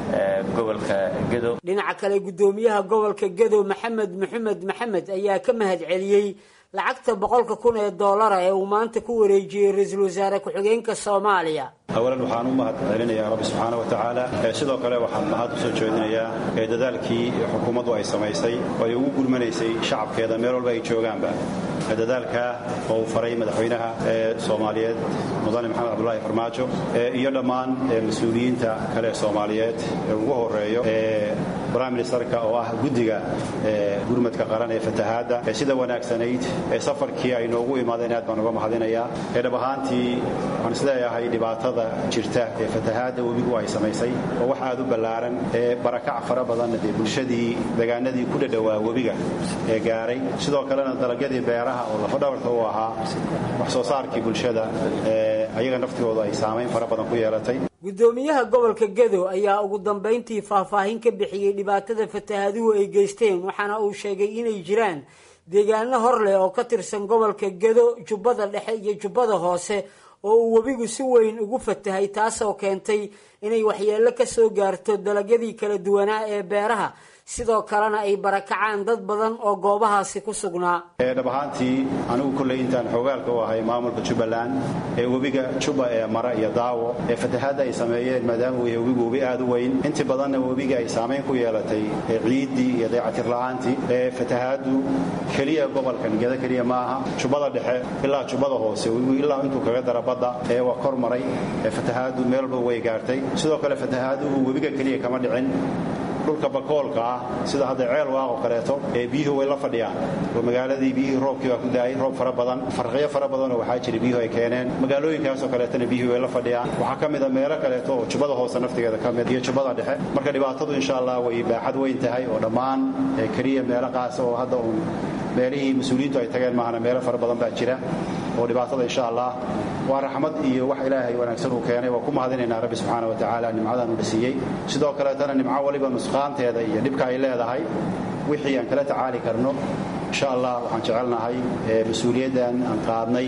gobolka gedo dhinaca kale guddoomiyaha gobolka gedo maxamed maxamed maxamed ayaa ka mahad celiyey lacagta boqolka kun ee doolara ee uu maanta ku wareejiyey ra-iisul wasaare ku-xigeenka soomaaliya awalan waxaan u mahad celinayaa rabbi subxaana wa tacaala sidoo kale waxaan mahad u soo jeedinayaa dadaalkii xukuumaddu ay samaysay oo ay ugu gurmanaysay shacabkeeda meel walba ay joogaanba dadaalka oo uu faray madaxweynaha ee soomaaliyeed mudane maxamed cabdulaahi farmaajo iyo dhammaan mas-uuliyiinta kale ee soomaaliyeed ee ugu horeeyo prime ministerka oo ah guddiga gurmadka qaran ee fatahaadda sida wanaagsanayd ee safarkii ay noogu imaadeen aad baan uga mahadinayaa ee dhab ahaantii waxaan isleeyahay dhibaatada jirta ee fatahaadda webigu ay samaysay oo wax aad u ballaaran ee barakac fara badanna dee bulshadii deegaanadii ku dhadhowaa webiga ee gaaray sidoo kalena dalagyadii beeraha oo lafadhabarta u ahaa wax soo saarkii bulshada ee ayaga naftigooda ay saamayn fara badan ku yeelatay guddoomiyaha gobolka gedo ayaa ugu dambayntii faahfaahin ka bixiyey dhibaatada fatahaaduhu ay geysteen waxaana uu sheegay inay jiraan deegaano hor leh oo ka tirsan gobolka gedo jubbada dhexe iyo jubbada hoose oo uu webigu si weyn ugu fatahay taasoo keentay inay waxyeello ka soo gaarto dalagyadii kala duwanaa ee beeraha sidoo kalena ay barakacaan dad badan oo goobahaasi ku sugnaa dhab ahaantii anigu kolley intaan xoogaalka u ahay maamulka jubbaland ee webiga jubba ee mara iyo daawo ee fatahaadda ay sameeyeen maadaama uu yahay webigu webi aad u weyn intii badanna webiga ay saamayn ku yeelatay ciiddii iyo dayacatir la'aantii ee fatahaaddu keliya gobolkan geda keliya ma aha jubbada dhexe ilaa jubbada hoose webigu ilaa intuu kaga dara badda ee waa kor maray ee fatahaaddu meel walba way gaartay sidoo kale fatahaaduhu webiga keliya kama dhicin dhulka bakoolka ah sida hadda ceel waaqoo kaleeto ee biyuhu way la fadhiyaan oo magaaladii biyihii roobkii baa ku daayay roob fara badan farqiyo fara badanoo waxaa jira biyuhu ay keeneen magaalooyinkaasoo kaleetana biyuhu way la fadhiyaan waxaa ka mida meelo kaleeto oo jubbada hoose naftigeeda ka mid iyo jubbada dhexe marka dhibaatadu insha allah way baaxad weyn tahay oo dhammaan keliya meelo qaasa oo hadda uun meelihii mas-uuliyiintu ay tageen maahana meelo fara badan baa jira oo dhibaatada insha allah waa raxmad iyo wax ilaahay wanaagsan uu keenay waa ku mahadinaynaa rabbi subxaana wa tacaala nimcadan uu siiyey sidoo kaleetana nimco waliba nusqaanteeda iyo dhibka ay leedahay wixii aan kala tacaali karno insha allah waxaan jecelnahay mas-uuliyaddan aan qaadnay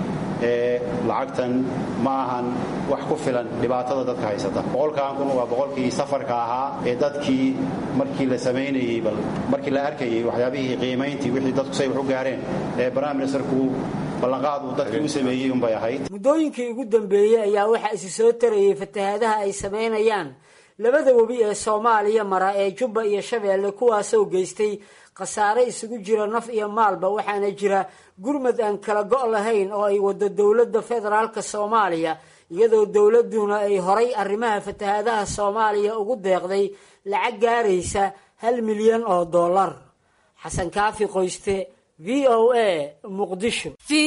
ee lacagtan ma ahan wax ku filan dhibaatada dadka haysata boqolkan kun waa boqolkii safarka ahaa ee dadkii markii la samaynayey bal markii la arkayey waxyaabihii qiimayntii wixii dadku say wax u gaareen ee prime ministerku ballanqaad uu dadkii u sameeyey unbay ahayd muddooyinkii ugu dambeeyey ayaa waxaa isi soo tarayay fatahaadaha ay samaynayaan labada webi ee soomaaliya mara ee jubba iyo shabeelle kuwaasoo geystay khasaare isugu jira naf iyo maalba waxaana jira gurmad aan kala go' lahayn oo ay wado dowladda federaalka soomaaliya iyadoo dowladduna ay horay arrimaha fatahaadaha soomaaliya ugu deeqday lacag gaaraysa hal milyan oo dollar xasan kaafi qoyste v o a muqdisho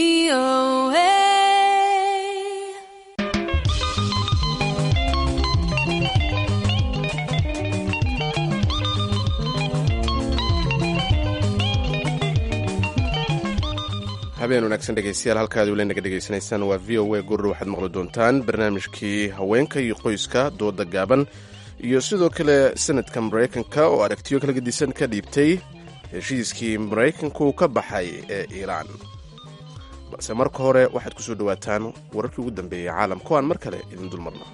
habeen wanaagsan dhegeystayaal halkaad weli naga dhegaysanaysaan waa v o a gurur waxaad maqli doontaan barnaamijkii haweenka iyo qoyska dooda gaaban iyo sidoo kale sanadka maraykanka oo aragtiyo kala gedisan ka dhiibtay heshiiskii maraykanku ka baxay ee iiraan balse marka hore waxaad ku soo dhowaataan wararkii ugu dambeeyey caalamka o aan mar kale idin dulmarno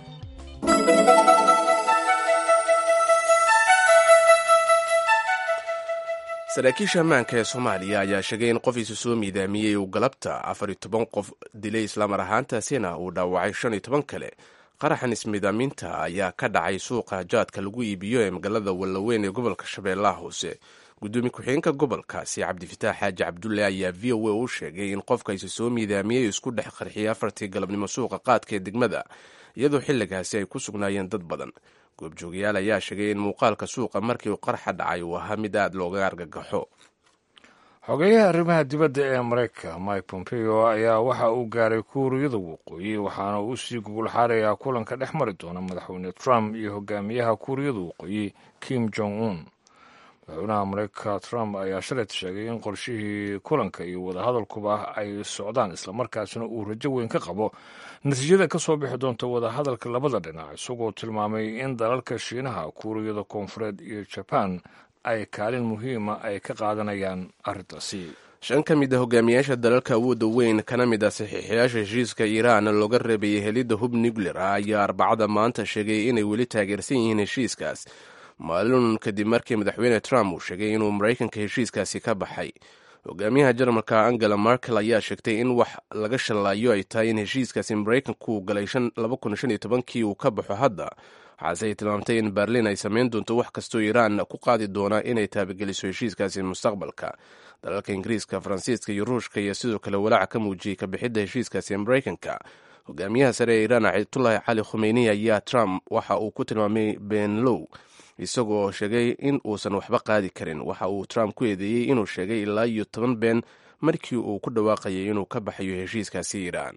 saraakiisha ammaanka ee soomaaliya ayaa sheegay in qof isu soo miidaamiyey uu galabta afar iyo toban qof dilay islaamar ahaantaasina uu dhaawacay shan iyo toban kale qaraxan ismiidaaminta ayaa ka dhacay suuqa jaadka lagu iibiyo ee magaalada wallaweyn ee gobolka shabeellaha hoose gudoomiye ku-xigeenka gobolkaasi cabdifitaax xaaji cabdulle ayaa v o a u sheegay in qofka isu soo miidaamiyey isku dhex qarxiyay afartii galabnimo suuqa qaadka ee degmada iyadoo xilligaasi ay ku sugnaayeen dad badan goobjoogayaal ayaa sheegay in muuqaalka suuqa markii uu qarxa dhacay uu ahaa mid aad looga argagaxo xogeyaha arrimaha dibadda ee maraykanka mike pompeo ayaa waxa uu gaaray kuuriyada waqooyi waxaana uu sii gugulxaarayaa kulanka dhex mari doona madaxweyne trump iyo hogaamiyaha kuuriyada waqooyi kim jong un madaxweynaha maraykanka trump ayaa shalayt sheegay in qorshihii kulanka iyo wadahadalkuba ay socdaan islamarkaasina uu rajo weyn ka qabo natiijada ka soo bixi doonta wadahadalka labada dhinac isagoo tilmaamay in dalalka shiinaha kuuriyada koonfureed iyo jaban ay kaalin muhiima ay ka qaadanayaan arrintaasi shan ka mid a hogaamiyaasha dalalka awoodda weyn kana mid a saxiixayaasha heshiiska iiraan looga reebayay helidda hub nuclear ah ayaa arbacada maanta sheegay inay weli taageersan yihiin heshiiskaas maalin kadib markii madaxweyne trump uu sheegay inuu maraykanka heshiiskaasi ka baxay hogaamiyaha jarmalka angela markel ayaa sheegtay in wax laga shallaayo ay tahay in heshiiskaasi maraykanku galay kii uu ka baxo hadda waxaase ay tilmaamtay in berlin ay samayn doonto wax kastoo iiraan ku qaadi doona inay taabageliso heshiiskaasi mustaqbalka dalalka ingiriiska faransiiska iyo ruushka iyo sidoo kale walaaca ka muujiyey kabixidda heshiiskaasi maraykanka hogaamiyaha sare ee iiraan ayatullahi cali khumeyni ayaa trump waxa uu ku tilmaamay beenlow isagoo sheegay in uusan waxba qaadi karin waxa uu trump ku eedeeyey inuu sheegay ilaa iyo toban been markii uu ku dhawaaqayay inuu ka baxayo heshiiskaasi iiraan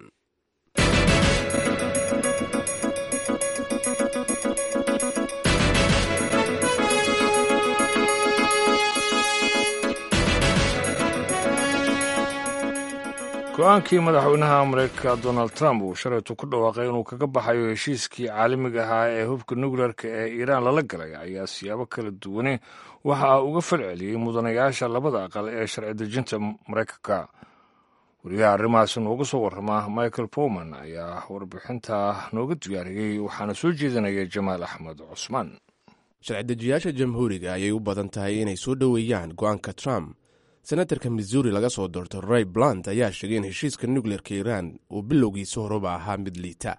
go-aankii madaxweynaha maraykanka donald trump uu shalaytu ku dhawaaqay inuu kaga baxayo heshiiskii caalamiga ahaa ee hubka nukleerka ee iiraan lala galay ayaa siyaabo kala duwane waxa uga falceliyey mudanayaasha labada aqal ee sharci dejinta maraykanka wariyaha arrimahaasi nooga soo warrama michael powman ayaa warbixinta nooga diyaariyey waxaana soo jeedinaya jamaal axmed cusmaan sharci-dejiyaasha jamhuuriga ayay u badan tahay inay soo dhoweeyaan go-aanka trump senatarka missouri laga soo doorto ray blunt ayaa sheegay in heshiiska nukleerka iiraan uu bilowgiisa horeba ahaa mid liita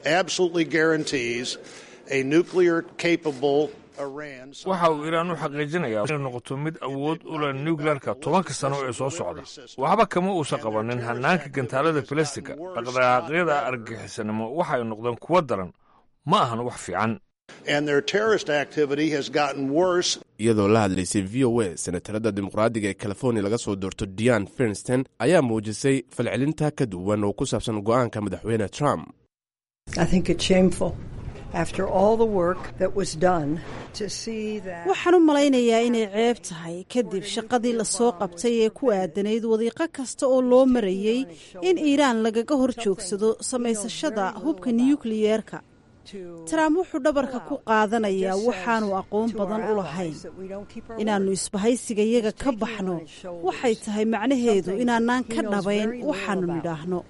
waxa uu iiraan u xaqiijinayaa inay noqoto mid awood u leh nukleerka tobanka sano ee soo socda waxba kama uusan qabanin hanaanka gantaalada falastiga dhaqdhaqaaqyada argagixisanimo waxay noqdeen kuwo daran ma ahan wax fiican iyadoo la hadlaysay v o a senatarada dimuqraadiga ee california laga soo doorto dian fernsten ayaa muujisay falcelinta ka duwan oo ku saabsan go-aanka madaxweyne trump waxaan u malaynayaa inay ceeb tahay kadib shaqadii lasoo qabtay ee ku aadanayd wadiiqo kasta oo loo marayey in iiraan lagaga hor joogsado samaysashada hubka nukliyeerka trump wuxuu dhabarka ku qaadanayaa waxaanu aqoon badan u lahayn inaannu isbahaysigayaga ka baxno waxay tahay macnaheedu inaanaan ka dhabayn waxaannu nidhaahno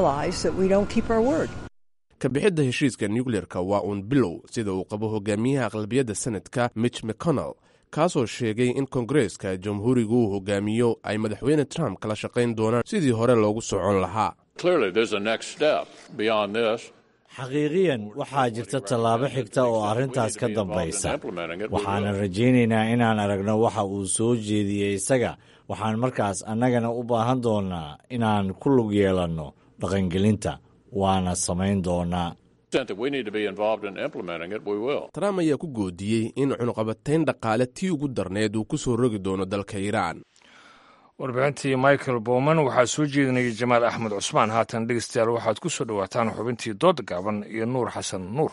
kabixidda heshiiska nukleerka waa uun bilow sida uu qabo hogaamiyaha aqlabiyadda senadka mitch mcconnell kaasoo sheegay in kongareeska jamhuurigu uu hogaamiyo ay madaxweyne trump kala shaqayn doonaan sidii hore loogu socon lahaa xaqiiqiyan waxaa jirta tallaabo xigta oo arrintaas ka dambaysa waxaanan rajaynaynaa inaan aragno waxa uu soo jeediyey isaga waxaan markaas annagana u baahan doonnaa inaan ku lug yeelanno dhaqangelinta waana samayn doonaa trump ayaa ku goodiyey in cunuqabatayn dhaqaale tii ugu darneed uu ku soo rogi doono dalka iiraan warbixintii michael bowman waxaa soo jeedinayay jamaal axmed cusmaan haatan dhegeystayaal waxaad ku soo dhowaataan xubintii dooda gaaban iyo nuur xasan nuur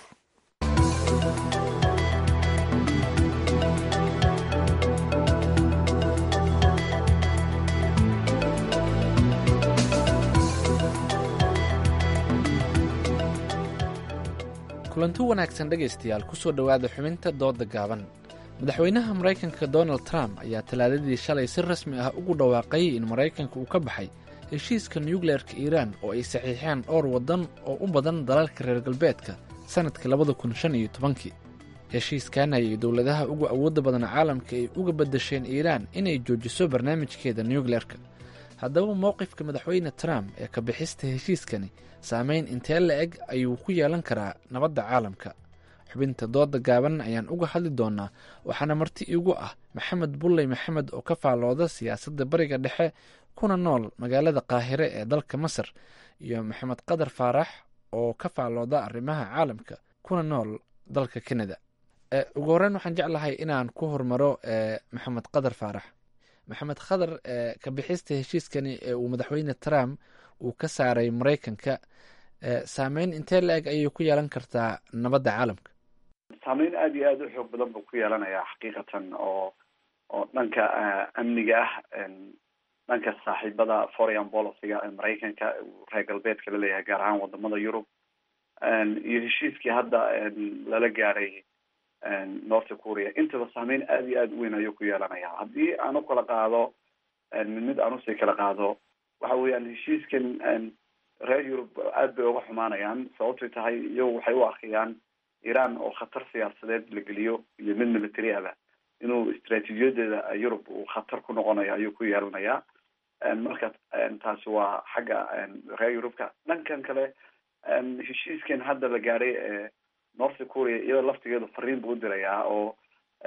kulanti wanaagsan dhegaystayaal ku soo dhowaada xubinta dooda gaaban madaxweynaha maraykanka donald trump ayaa talaadadii shalay si rasmi ah ugu dhawaaqay in maraykanka uu ka baxay heshiiska nukleerka iiraan oo ay saxiixeen dhowr waddan oo u badan dalalka reer galbeedka sannadka labada kun shan iyo tobankii heshiiskan ayay dowladaha ugu awoodda badan caalamka ay uga beddasheen iiraan inay joojiso barnaamijkeeda nukleerka haddaba mowqifka madaxweyne trump ee ka bixista heshiiskani saameyn intee la eg ayuu ku yeelan karaa nabadda caalamka xubinta dooda gaaban ayaan uga hadli doonaa waxaana marti iigu ah maxamed bulley maxamed oo ka faallooda siyaasadda bariga dhexe kuna nool magaalada qaahire ee dalka masar iyo maxamed qadar faarax oo ka faallooda arrimaha caalamka kuna nool dalka kanada ugu horreyn waxaan jeclahay inaan ku hormaro maxamed qadar faarax maxamed khadar ka bixista heshiiskani ee uu madaxweyne trump uu ka saaray maraykanka saameyn intee la-eg ayay ku yeelan kartaa nabadda caalamka saameyn aada iyo aada u xoog badan buu ku yeelanayaa xaqiiqatan oo oo dhanka amniga ah dhanka saaxiibada foreign policyga ee maraykanka reer galbeedka la leeyahay gaar ahaan wadamada yurub iyo heshiiskii hadda lala gaaray north korea intaba saameyn aada iyo aada u weyn ayuu ku yeelanaya haddii aan u kala qaado mid mid aan usii kala qaado waxa weeyaan heshiiskan reer yurub aada bay uga xumaanayaan sababtay tahay iyagu waxay u arkayaan iran oo khatar siyaasadeed la geliyo iyo mid military aba inuu istraatiijiyadeeda yurub uu khatar ku noqonayo ayuu ku yeelanayaa marka taasi waa xagga reer yurubka dhankan kale heshiiskan hadda la gaaray ee north korea iyada laftigeedu fariin buu udirayaa oo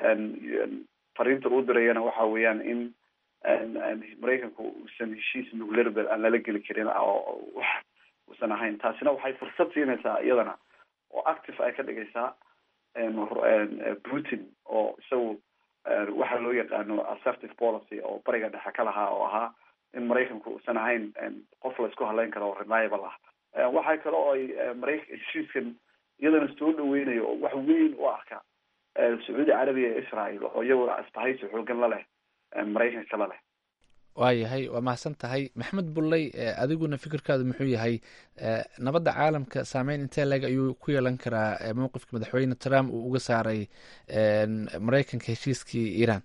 fariinta uu dirayana waxa weeyaan in maraykanku uusan heshiis nuclear aan lala geli karin oo wax uusan ahayn taasina waxay fursad siinaysaa iyadana oo active ay ka dhigaysaa putin oo isagu waxa loo yaqaano assertive policy oo bariga dhexe ka lahaa oo ahaa in maraykanku uusan ahayn qof la isku haleyn karo oo reliable ah waxaa kale oo ay mara heshiiskan iyadana soo dhaweynayo oo wax weyn u arka sacuudi carabiya ee israel oo iyaguna asbahaysi xoogan la leh maraykanka la leh waayahay waa mahadsan tahay maxamed bulley adiguna fikirkaadu muxuu yahay nabadda caalamka saameyn intee leeg ayuu ku yeelan karaa mowqifka madaxweyne trump uu uga saaray maraykanka heshiiskii iran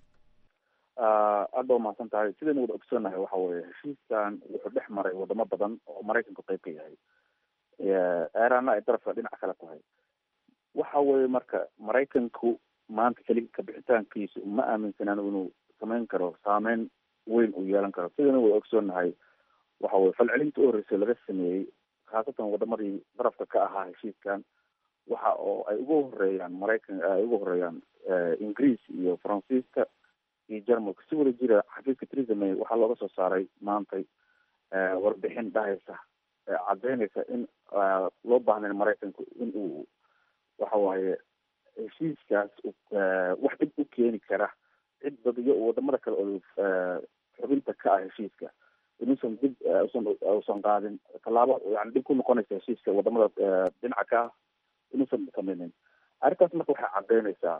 aad ba umahadsan tahay sidaynu wada ogsoonahay waxa weye heshiiskan wuxuu dhex maray wadamo badan oo maraykanku qeyb ka yahay iranna ay darafka dhinaca kale tahay waxa weye marka maraykanku maanta keli kabixitaankiisu ma aaminsanaan inuu samayn karo saameyn weyn uu yeelan karo sidaynu wada ogsoonahay waxa weye falcelinta u horreysay laga sameeyey khaasatan wadamadii darafka ka ahaa heshiiskan waxa oo ay ugu horeeyaan maraykan ay ugu horeeyaan ingiriis iyo faransiiska iyo jarmalka si wada jira xafiiska theresa may waxaa looga soo saaray maantay warbixin dhahaysa caddeynaysa in loo baahnayn maraykanku in uu waxa waaye heshiiskaas wax dhib u keeni kara cid badiyo wadamada kale oo xubinta ka ah heshiiska inuusan dib usan usan qaadin tallaabo yani dhib ku noqonaysa heshiiska wadamada dhinaca ka ah inuusan sameynin arrintaas marka waxay caddeynaysaa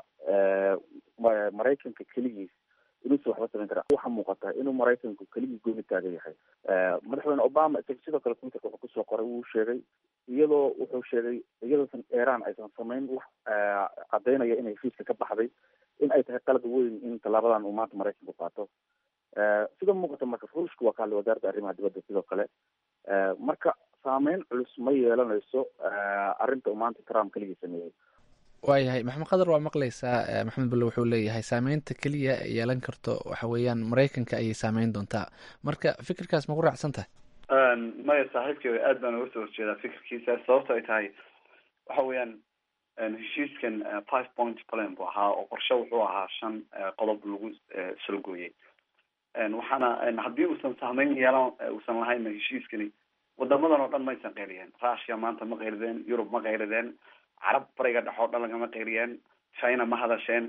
maraykanka keligiis inuusan waxba samayn kara waxaa muuqata inuu maraykanku keligii gooni taagan yahay madaxweyne obama isaga sidoo kale twitterka wuxuu kusoo qoray wuu sheegay iyadoo wuxuu sheegay iyadoosan iran aysan samayn wax caddeynaya inay heshiiska ka baxday in ay tahay qalad weyn in tallaabadan uu maanta maraykanku qaato sida muuqata marka ruushka waa kahadlay wasaaradda arrimaha dibadda sidoo kale marka saameyn culus ma yeelanayso arrinta uu maanta trump keligii sameeyey waayahay maxamed qadar waa maqlaysaa maxamed bulle wuxuu leeyahay saameynta keliya yeelan karto waxa weeyaan maraykanka ayay saameyn doontaa marka fikirkaas ma ku raacsan tahay maya saaxiibkay aad baan uga soo horjeedaa fikirkiisa sababto ay tahay waxa weeyaan heshiiskan five point plan buu ahaa oo qorshe wuxuu ahaa shan qodob lagu salgooyey waxaana haddii uusan saameyn yeelan uusan lahayn heshiiskani wadamadan oo dhan maysan qeyliyeen russia maanta ma qeylideen yurub ma qeylideen carab bariga dhex oo dhan lagama qeyliyeen china ma hadasheen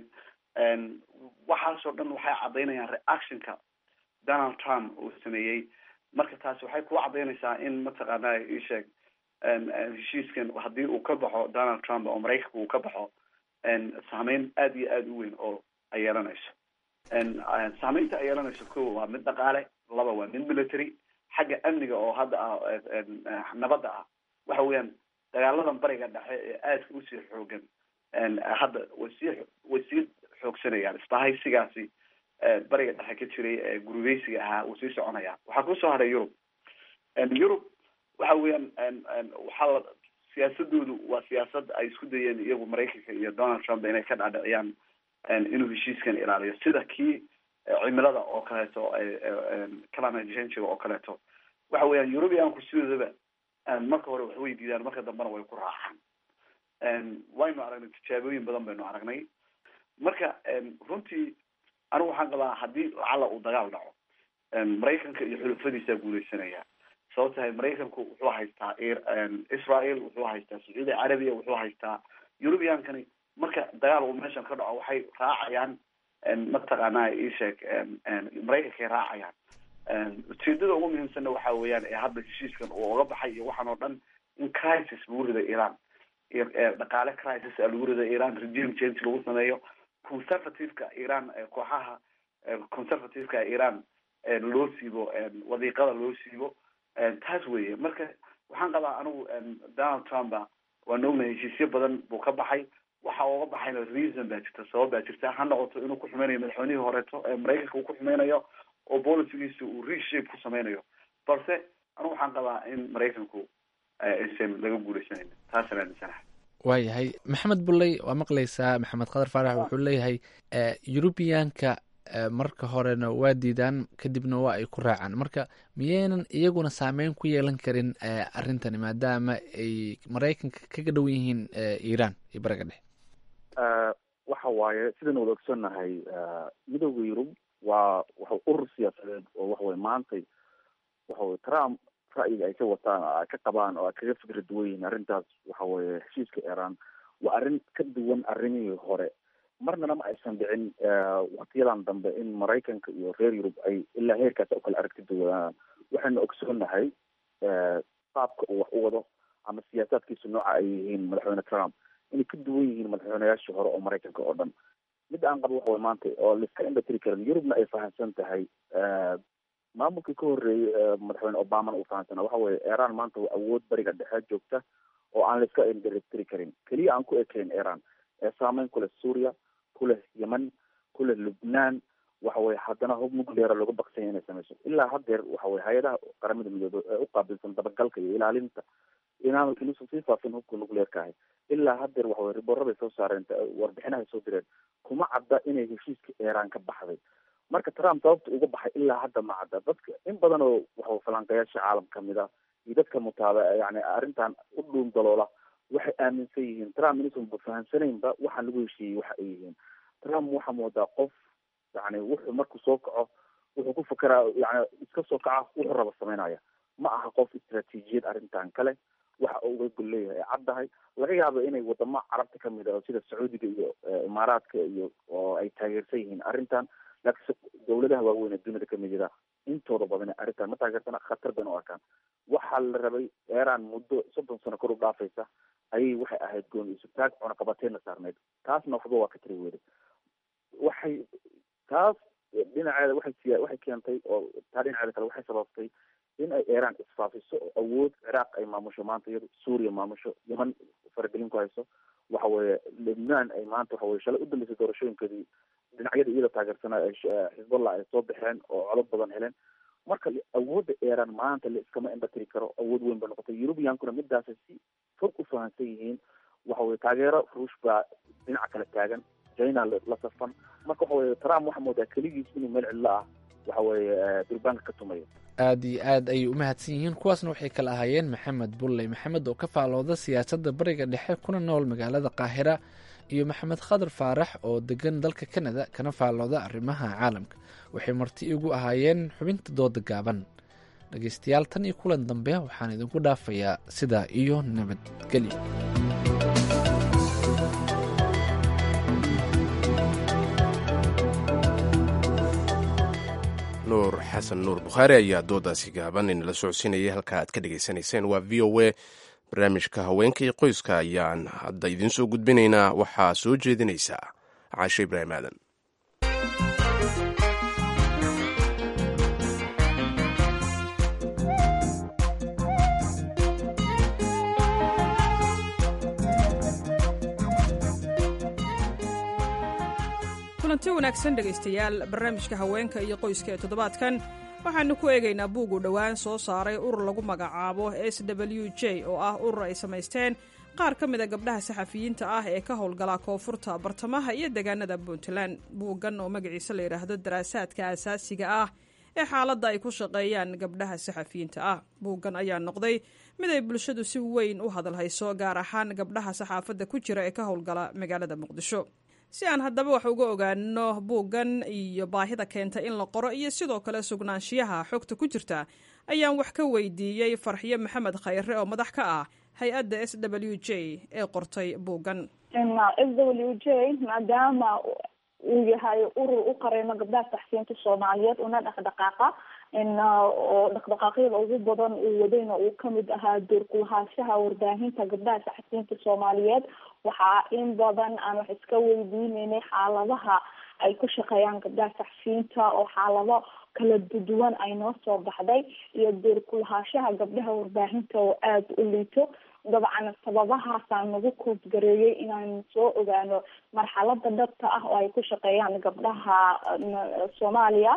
waxaasoo dhan waxay caddaynayaan reactionka donald trump uu sameeyey marka taasi waxay ku caddaynaysaa in mataqaana isheeg heshiiskan haddii uu ka baxo donald trump oo maraykanka uu ka baxo saameyn aada iyo aada u weyn oo ay yeelanayso saameynta ay yeelanayso ko waa mid dhaqaale laba waa mid military xagga amniga oo hadda ah nabadda ah waxa weeyaan dagaaladan bariga dhexe ee aadka usii xoogan hadda way sii way sii xoogsanayaan isbahaysigaasi bariga dhexe ka jiray ee gurubeysiga ahaa wuu sii soconaya waxaa kusoo haray yurub yurub waxa weeyaan waxaa la siyaasadoodu waa siyaasad ay isku dayeen iyagu maraykanka iyo donald trump inay ka dhadhiciyaan inuu heshiiskan ilaaliyo sida kii cimilada oo kaleeto climate changiga oo kaleeto waxa weeyaan eurubianku sidoodaba marka hore wax way diidaan marka dambena way ku raacaan waynu aragnay tijaabooyin badan baynu aragnay marka runtii anigu waxaan qabaa haddii lacala uu dagaal dhaco maraykanka iyo xulufadiisaa guuleysanaya sababto tahay maraykanku wuxuu haystaa israel wuxuu haystaa sacuudi carabiya wuxuu haystaa eurubiankani marka dagaal uu meeshan ka dhaco waxay raacayaan mataqaanaa isheeg maraykankay raacayaan ujeedada ugu muhiimsanna waxa weeyaan ee hadda heshiiskan uu oga baxay iyo waxaan oo dhan in crisis lagu rido iran dhaqaale crisis a lagu rido iran regime change lagu sameeyo conservativeka iran kooxaha conservativeka iran loo siibo wadiiqada loo siibo taas weeye marka waxaan qabaa anigu donald trumpa waan ognahay heshiisyo badan buu ka baxay waxa uga baxayna reason baa jirta sabab baa jirta ha noqoto inuu ku xumeynayo madaxweynihii horeeto ee maraykanka uu ku xumeynayo oo bolicigiisa uu reshape ku sameynayo balse anigu waxaan qabaa in maraykanku aysan laga guuleysanayn taasaan aaminsanahay waayahay maxamed bulley waa maqlaysaa maxamed khadar faarax wuxuu leeyahay eurubiyaanka marka horena waa diidaan kadibna waa ay ku raacaan marka miyaynan iyaguna saameyn ku yeelan karin arrintani maadaama ay maraykanka kaga dhow yihiin iran iyo baraga dhexe waxa waaye sidaan wada ogsoonnahay midooda yurub waa waxa urur siyaasadeed oo waxaweye maantay waxaweye trump ra'yiga ay ka wataan oo ay ka qabaan oo ay kaga fikra duwan yihiin arrintaas waxa weye heshiiska iran waa arrin ka duwan arrimihii hore marnana ma aysan dhicin waktiyadan dambe in maraykanka iyo reer yurub ay ilaa heerkaas u kala aragti duwanaan waxaynu ogsoonnahay qaabka uu wax u wado ama siyaasaadkiisu nooca ay yihiin madaxweyne trump inay ka duwan yihiin madaxweyneyaashii hore oo maraykanka oo dhan midda aan qabo waxaway maanta oo laiska indhatiri karin yurubna ay fahamsan tahay maamulkii ka horreeyey madaxweyne obamana uu fahamsana waxa weye iran maanta waa awood bariga dhexe joogta oo aan laiska indhatiri karin keliya aan ku ekayn iran ee saameyn ku leh suuriya ku leh yemen ku leh lubnaan waxa weye haddana hub nucleara looga baksanya inay sameyso ilaa haddeer waxa weye hay-adaha qaramada midoobe ee u qaabilsan dabagalka iyo ilaalinta inaan inuusan sii faafin hubka nuclearka ahay ilaa haddeer waxa weye riboorra bay soo saareen warbixinahay soo direen kuma cadda inay heshiiska iran ka baxday marka trump sababta uga baxay ilaa hadda ma cadda dadka in badan oo waxa falanqayaasha caalam kamid a iyo dadka mutaaba yani arrintan u dhuun daloola waxay aaminsan yihiin trump inuusan fahamsanaynba waxaan lagu heshiiyey waxa ay yihiin trump waxaa moodaa qof yani wuxuu markuu soo kaco wuxuu ku fakeraa yani iska soo kaca wuxuu raba sameynaya ma aha qof istraatiijiyad arrintan kale waxa uu uga gol leeyahay ay caddahay laga yaabo inay wadamo carabta kamid ah sida sacuudiga iyo imaaraadka iyo oo ay taageersan yihiin arrintan laakiinse dawladaha waaweyn ee duniyada kamid ida intooda badan arrintan ma taageersana khatar bayna u arkaan waxaa la rabay iran muddo soddon sano kor u dhaafaysa ayay waxay ahayd gooni isu taag cunaqabateenna saarneyd taasna waxba waa ka tiri weyday waxay taas dhinaceeda waxay siya waxay keentay oo taa dhinaceeda kale waxay sababtay in ay iran isfaafiso oo awood ciraaq ay maamusho maanta iyado suuriya maamusho yeman faragelin ku hayso waxa weeye lebnaan ay maanta waxa weye shalay u dambeysay doorashooyinkeedii dhinacyada iyada taageersanaa xisballah ay soo baxeen oo codod badan heleen marka awoodda iran maanta la iskama indhatiri karo awood weyn ba noqotay eurubiyankuna midaasay si fog u fahamsan yihiin waxa weye taageero ruush baa dhinaca kale taagan china la safan marka waxa weye trump waxaa moodaa keligiis inuu meel cidlo ah waxa weeye durbaanka ka tumayo aada iyo aad ayay u mahadsan yihiin kuwaasna waxay kala ahaayeen maxamed bulley maxamed oo ka faalooda siyaasadda bariga dhexe kuna nool magaalada qaahira iyo maxamed khadar faarax oo degan dalka kanada kana faalooda arrimaha caalamka waxay marti igu ahaayeen xubinta dooda gaaban dhegeystayaal tan iyo kulan dambe waxaan idinku dhaafayaa sidaa iyo nabadgelyo nuur xasan nuur bukhaari ayaa doodaasi gaaban inala socodsiinayay halka aad ka dhegaysanayseen waa v o a barnaamijka haweenka iyo qoyska ayaan hadda idiin soo gudbinaynaa waxaa soo jeedinaysaa caashe ibraahim aadan kulanti wanaagsan dhegaystayaal barnaamijka haweenka iyo qoyska ee toddobaadkan waxaanu ku eegaynaa buug uu dhowaan soo saaray urur lagu magacaabo s w j oo ah urur ay samaysteen qaar ka mida gabdhaha saxafiyiinta ah ee ka howlgala koonfurta bartamaha iyo deegaanada puntland buuggan oo magaciisa la yidhaahdo daraasaadka asaasiga ah ee xaaladda ay ku shaqeeyaan gabdhaha saxafiyiinta ah buuggan ayaa noqday mid ay bulshadu si weyn u hadalhayso gaar ahaan gabdhaha saxaafadda ku jira ee ka howlgala magaalada muqdisho si aan haddaba wax uga ogaano buuggan iyo baahida keenta in la qoro iyo sidoo kale sugnaanshiyaha xogta ku jirta ayaan wax ka weydiiyey farxiyo maxamed khayre oo madax ka ah hay-adda s w j ee qortay buuggan s w j maadaama uu yahay urur u qareyno gabdhaha saxfiyiinta soomaaliyeed una dhaqdhaqaaqa oo dhaqdhaqaaqyada ugu badan uu wadayna uu kamid ahaa doorkulahaanshaha warbaahinta gabdhaha saxfiyiinta soomaaliyeed waxaa in badan aan wax iska weydiineynay xaaladaha ay ku shaqeeyaan gabdhaha saxfiyiinta oo xaalado kala duwan ay noo soo baxday iyo doorkulahaanshaha gabdhaha warbaahinta oo aada u liito dabcan sababahaasaan nagu koobgareeyay inaan soo ogaano marxalada dhabta ah oo ay ku shaqeeyaan gabdhaha soomaaliya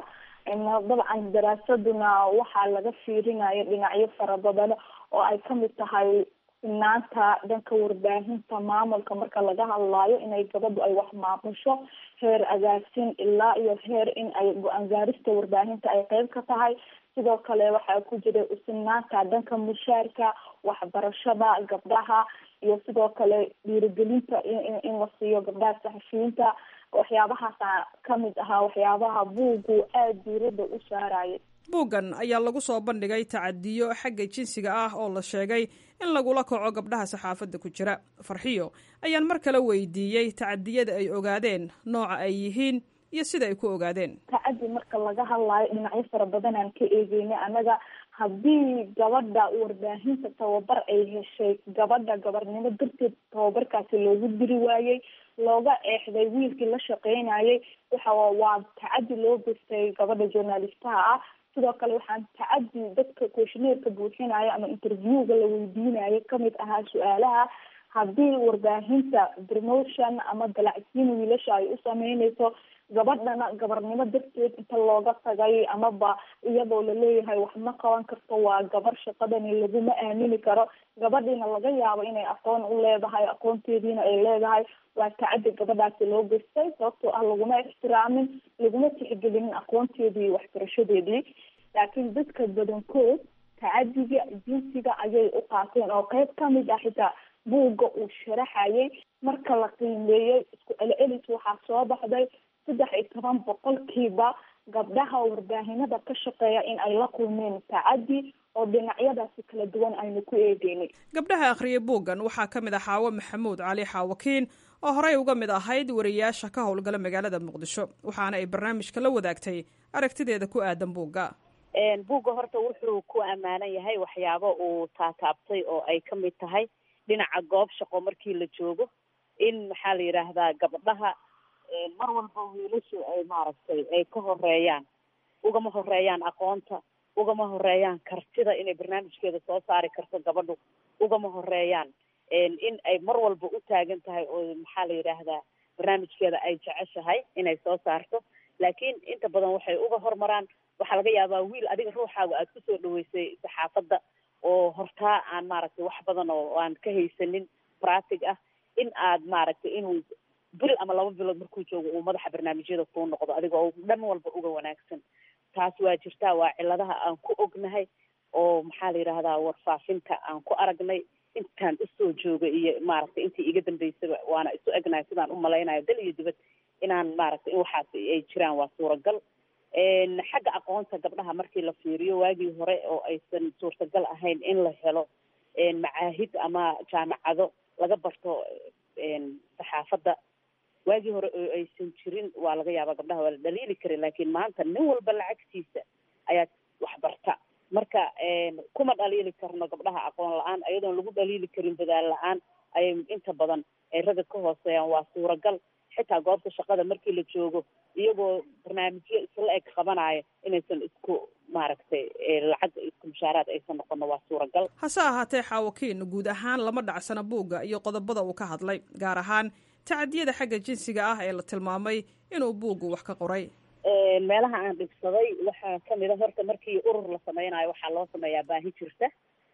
dabcan daraasaduna waxaa laga fiirinaya dhinacyo fara badan oo ay kamid tahay sinaanta dhanka warbaahinta maamulka marka laga hadlaayo inay gabadhu ay wax maamusho heer agaasin ilaa iyo heer in ay go-aan gaarista warbaahinta ay qeyb ka tahay sidoo kale waxaa ku jira usinaanta dhanka mushaarka waxbarashada gabdhaha iyo sidoo kale dhiirigelinta in la siiyo gabdhaha saxafiyiinta waxyaabahaasa kamid ahaa waxyaabaha buugu aada diirada u saarayay buuggan ayaa lagu soo bandhigay tacadiyo xagga jinsiga ah oo la sheegay in lagula kaco gabdhaha saxaafadda ku jira farxiyo ayaan mar kale weydiiyey tacadiyada ay ogaadeen nooca ay yihiin iyo sida ay ku ogaadeen tacadi marka laga hadlaayo dhinacyo fara badan aan ka eegeynay annaga haddii gabadha warbaahinta tababar ay heshay gabadha gabarnimo darteed tababarkaasi loogu diri waayey looga eexday wiilkii la shaqeynayay waxa waa tacadi loo gestay gabadha journalistaha ah sidoo kale waxaan tacadi dadka questioneerka buuxinayo ama interviewga la weydiinayo kamid ahaa su-aalaha haddii warbaahinta promotion ama dalacsiin wiilasha ay u sameyneyso gabadhana gabarnimo darteed inta looga tagay amaba iyadoo laleeyahay wax ma qaban karto waa gabar shaqadani laguma aamini karo gabadhiina laga yaabo inay aqoon u leedahay aqoonteediina ay leedahay waa tacadi gabadhaasi loo gestay sababtoo ah laguma ixtiraamin laguma tixgelinin aqoonteedii iyo waxbarashadeedii laakiin dadka badankood tacadiga jinsiga ayay u qaateen oo qeyb kamid ah xitaa buugga uu sharaxayay marka la qiimeeyey isku celcelis waxaa soo baxday saddex iyo toban boqolkiiba gabdhaha warbaahinada ka shaqeeya in ay la kulmeen tacadi oo dhinacyadaasi kala duwan aynu ku eegeynay gabdhaha akhriyay buuggan waxaa ka mid ah xaawo maxamuud cali xaawakiin oo horey uga mid ahayd wariyaasha ka howlgala magaalada muqdisho waxaana ay barnaamijka la wadaagtay aragtideeda ku aadan buugga buugga horta wuxuu ku ammaanan yahay waxyaabo uu taataabtay oo ay ka mid tahay dhinaca goob shaqo markii la joogo in maxaa la yidhaahdaa gabdhaha mar walba wiilashu ay maaragtay ay ka horeeyaan ugama horeeyaan aqoonta ugama horeeyaan kartida inay barnaamijkeeda soo saari karto gabadhu ugama horeeyaan in ay mar walba u taagan tahay oo maxaa la yidhaahdaa barnaamijkeeda ay jeceshahay inay soo saarto laakiin inta badan waxay uga hormaraan waxaa laga yaabaa wiil adiga ruuxaaga aada kusoo dhaweysay saxaafadda oo hortaa aan maaragtay wax badan oo aan ka haysanin pratig ah in aad maaragtay inuu bil ama laba bilood markuu joogo uu madaxa barnaamijyada kuu noqdo adiga oo dhan walba uga wanaagsan taas waa jirtaa waa ciladaha aan ku ognahay oo maxaa la yidhaahdaa warfaafinta aan ku aragnay intaan usoo jooga iyo maaragtay intii iga dambeysaba waana isu egnahay sidaan u malaynayo dal iyo dibad inaan maaragtay in waxaas ay jiraan waa suuragal xagga aqoonta gabdhaha markii la fiiriyo waagii hore oo aysan suurtagal ahayn in la helo macaahid ama jaamacado laga barto saxaafadda waagii hore oo aysan jirin waa laga yaabaa gabdhaha waa la dhaliili karin laakiin maanta nin walba lacagtiisa ayaad waxbarta marka kuma dhaliili karno gabdhaha aqoon la-aan ayadoon lagu dhaliili karin dadaal la-aan ayay inta badan ay ragga ka hooseeyaan waa suuragal xitaa goobta shaqada markii la joogo iyagoo barnaamijyo isla eg qabanaya inaysan isku maaragtay lacag isku mushaaraad aysan noqono waa suuragal hase ahaatee xaawakiin guud ahaan lama dhacsana buugga iyo qodobada uu ka hadlay gaar ahaan tacadiyada xagga jinsiga ah ee la tilmaamay inuu buuggu wax ka qoray meelaha aan dhibsaday waxaa kamid a horta markii urur la samaynayo waxaa loo sameeyaa baahi jirta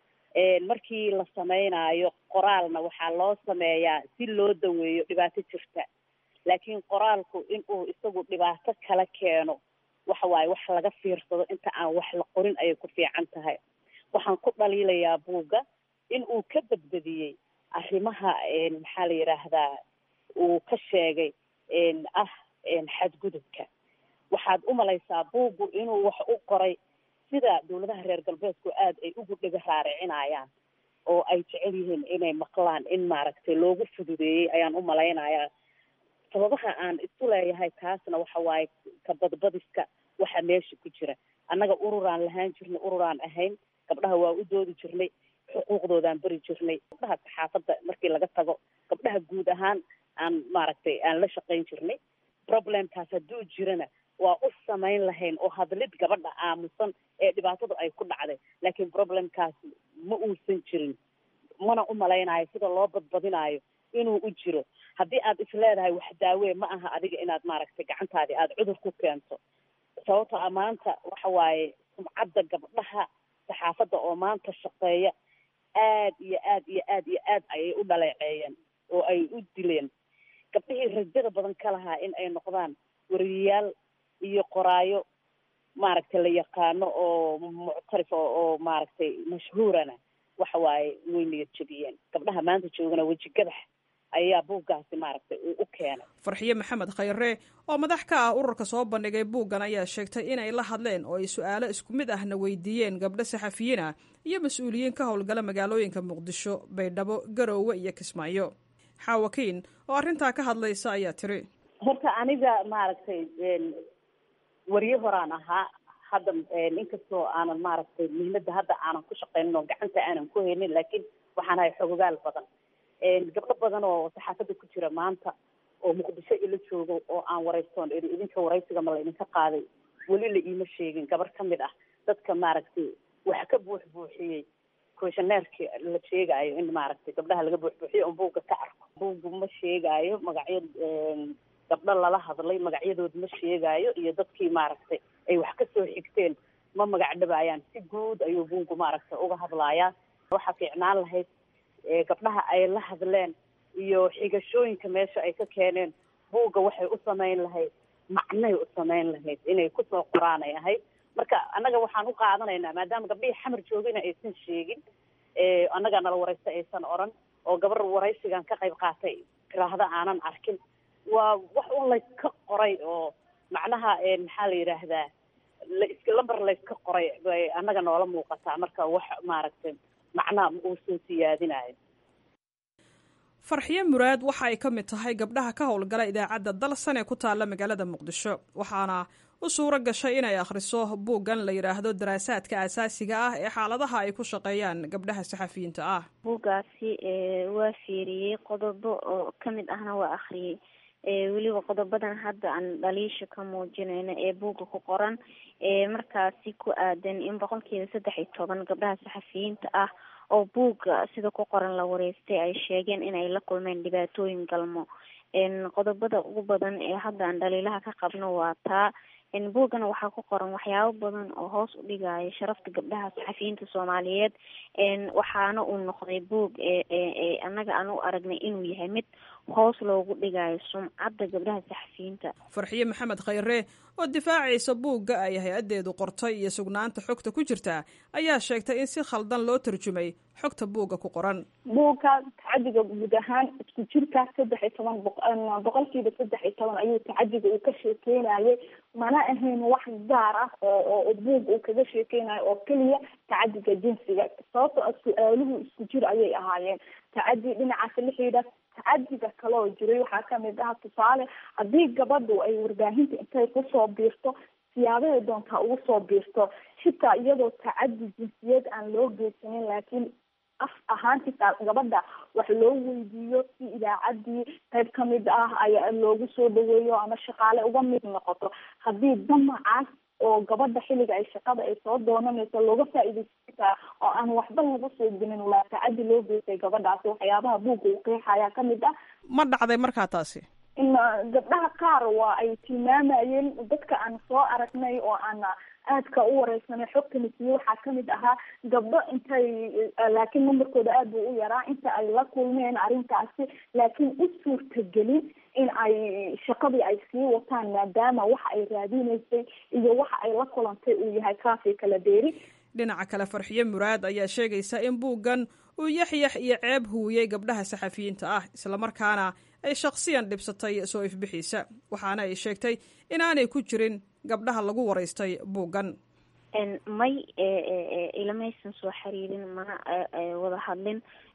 markii la samaynayo qoraalna waxaa loo sameeyaa si loo daweeyo dhibaato jirta laakiin qoraalku inuu isagu dhibaato kala keeno waxa waaye wax laga fiirsado inta aan wax la qorin ayay ku fiican tahay waxaan ku dhaliilayaa buugga in uu ka badbadiyey arrimaha maxaa la yidhaahdaa uu ka sheegay ah xadgudubka waxaad u malaysaa buuggu inuu wax u qoray sida dawladaha reer galbeedku aada ay ugu dhega raaricinayaan oo ay jecel yihiin inay maqlaan in maaragtay loogu fududeeyey ayaan u malaynayaa sababaha aan isu leeyahay taasna waxa waaye ka badbadiska waxa meesha ku jira annaga ururaan lahaan jirnay ururaan ahayn gabdhaha waa u doodi jirnay xuquuqdoodaan beri jirnay gabdhaha saxaafadda markii laga tago gabdhaha guud ahaan aan maaragtay aan la shaqayn jirnay problemkaas hadduu jirana waa u samayn lahayn oo hadlid gabadha aamusan ee dhibaatadu ay ku dhacday laakiin problemkaas ma uusan jirin mana u malaynayo sida loo badbadinaayo inuu u jiro haddii aad isleedahay wax daawee ma aha adiga inaad maaragtay gacantaadii aada cudur ku keento sababto a maanta waxa waaye sumcadda gabdhaha saxaafadda oo maanta shaqeeya aad iyo aad iyo aad iyo aad ayay u dhaleeceeyeen oo ay u dileen gabdhihii rajada badan ka lahaa in ay noqdaan wariyayaal iyo qoraayo maaragtay la yaqaano oo muctarif oo oo maaragtay mashhuurana waxa waaye way niyad jabiyeen gabdhaha maanta joogana weji gadax ayaa buuggaasi maaragtay uu u keenay farxiye maxamed khayre oo madax ka ah ururka soo bandhigay buuggan ayaa sheegtay inay la hadleen oo ay su-aalo isku mid ahna weydiiyeen gabdho saxafiyiin ah iyo mas-uuliyiin ka howlgala magaalooyinka muqdisho baydhabo garoowe iyo kismaayo xaawakiin oo arrintaa ka hadlaysa ayaa tiri horta aniga maaragtay wariye horaan ahaa hadda inkastoo aanan maaragtay muhiimadda hadda aanan ku shaqaynin oo gacanta aanan ku haynin laakiin waxaan ahay xogogaal badan gabdho badan oo saxaafadda ku jira maanta oo muqdisho ila joogo oo aan waraystoon iri idinka waraysiga ma la idinka qaaday weli la iima sheegin gabar ka mid ah dadka maaragtay wax ka buux buuxiyey questionnaireki la sheegaayo in maaragtay gabdhaha laga buux buuxiyo on buugga ka arko buuggu ma sheegaayo magacyo gabdho lala hadlay magacyadood ma sheegaayo iyo dadkii maaragtay ay wax kasoo xigteen ma magac dhabaayaan si guud ayuu buuggu maaragtay uga hadlaayaa waxaa fiicnaan lahayd gabdhaha ay la hadleen iyo xigashooyinka meesha ay ka keeneen buugga waxay u samayn lahayd macnay u samayn lahayd inay kusoo qoraan ay ahayd marka annaga waxaan u qaadanaynaa maadaama gabdhihii xamar joogina aysan sheegin annaga nala waraysta aysan oran oo gabar waraysigan ka qayb qaatay tiraahda aanan arkin waa wax un layska qoray oo macnaha maxaa la yidhaahdaa las lamber layska qoray bay annaga noola muuqataa marka wax maaragtay macnaha uu soo siyaadinayo farxiye muraad waxa ay ka mid tahay gabdhaha ka howlgala idaacadda dalsan ee ku taalla magaalada muqdisho waxaana u suuro gashay inay akhriso buuggan la yidhaahdo daraasaadka asaasiga ah ee xaaladaha ay ku shaqeeyaan gabdhaha saxafiyiinta ah buuggaasi waa fiiriyey qodobo oo kamid ahna waa akhriyey weliba qodobadan hadda aan dhaliisha ka muujinayno ee buugga ku qoran markaasi ku aadan in boqolkiiba saddex iyo toban gabdhaha saxafiyiinta ah oo buugga sida ku qoran la wareystay ay sheegeen inay la kulmeen dhibaatooyin galmo qodobada ugu badan ee hadda aan dhaliilaha ka qabno waa taa buuggana waxaa ku qoran waxyaabo badan oo hoos u dhigaya sharafta gabdhaha saxafiyiinta soomaaliyeed waxaana uu noqday buug annaga aan u aragnay inuu yahay mid hoos loogu dhigayo sumcadda gabdhaha saxafiyiinta farxiye maxamed khayre oo difaacaysa buugga ay hay-addeedu qortay iyo sugnaanta xogta ku jirta ayaa sheegtay in si khaldan loo tarjumay xogta buugga ku qoran buugka tacadiga guud ahaan isku jirka saddex iyo toban boqolkiiba saddex iyo toban ayuu tacadiga uu ka sheekeynayay mana ahayn wax gaar ah oo buug uu kaga sheekeynayo oo keliya tacadiga jinsiga sababtoo a su-aaluhu isku jir ayay ahaayeen tacadi dhinacaas la xidhiidha tacadiga kaloo jiray waxaa kamid ah tusaale haddii gabadhu ay warbaahinta intay kusoo biirto siyaabahay doontaa ugu soo biirto xitaa iyadoo tacadi jinsiyad aan loo geysanin laakiin af ahaan xitaa gabadha wax loo weydiiyo si idaacaddii qayb kamid ah ay loogu soo dhaweeyo ama shaqaale uga mid noqoto haddii damacaas oo gabadha xilliga ay shaqada ay soo doonanayso looga faa-iideysataa oo aan waxba laga soo gelin waa tacadi loo geystay gabadhaasi waxyaabaha buugga uu qeexayaa kamid ah ma dhacday markaa taasi in gabdhaha qaar waa ay tilmaamayeen dadka aan soo aragnay oo aan aadka u wareysanay xogtana siiye waxaa kamid ahaa gabdho intay laakiin numberkooda aad buu u yaraa inta ay la kulmeen arrintaasi laakiin u suurtagelin in ay shaqadii ay sii wataan maadaama waxa ay raadineysay iyo waxa ay la kulantay uu yahay kaafii kala deeri dhinaca kale farxiye muraad ayaa sheegaysa in buuggan uu yaxyax iyo ceeb huwiyey gabdhaha saxafiyiinta ah islamarkaana ay shakhsiyan dhibsatay soo ifbixiisa waxaana ay sheegtay inaanay ku jirin gabdhaha lagu waraystay buuggan may ilamaysan soo xiriirin mana wada hadlin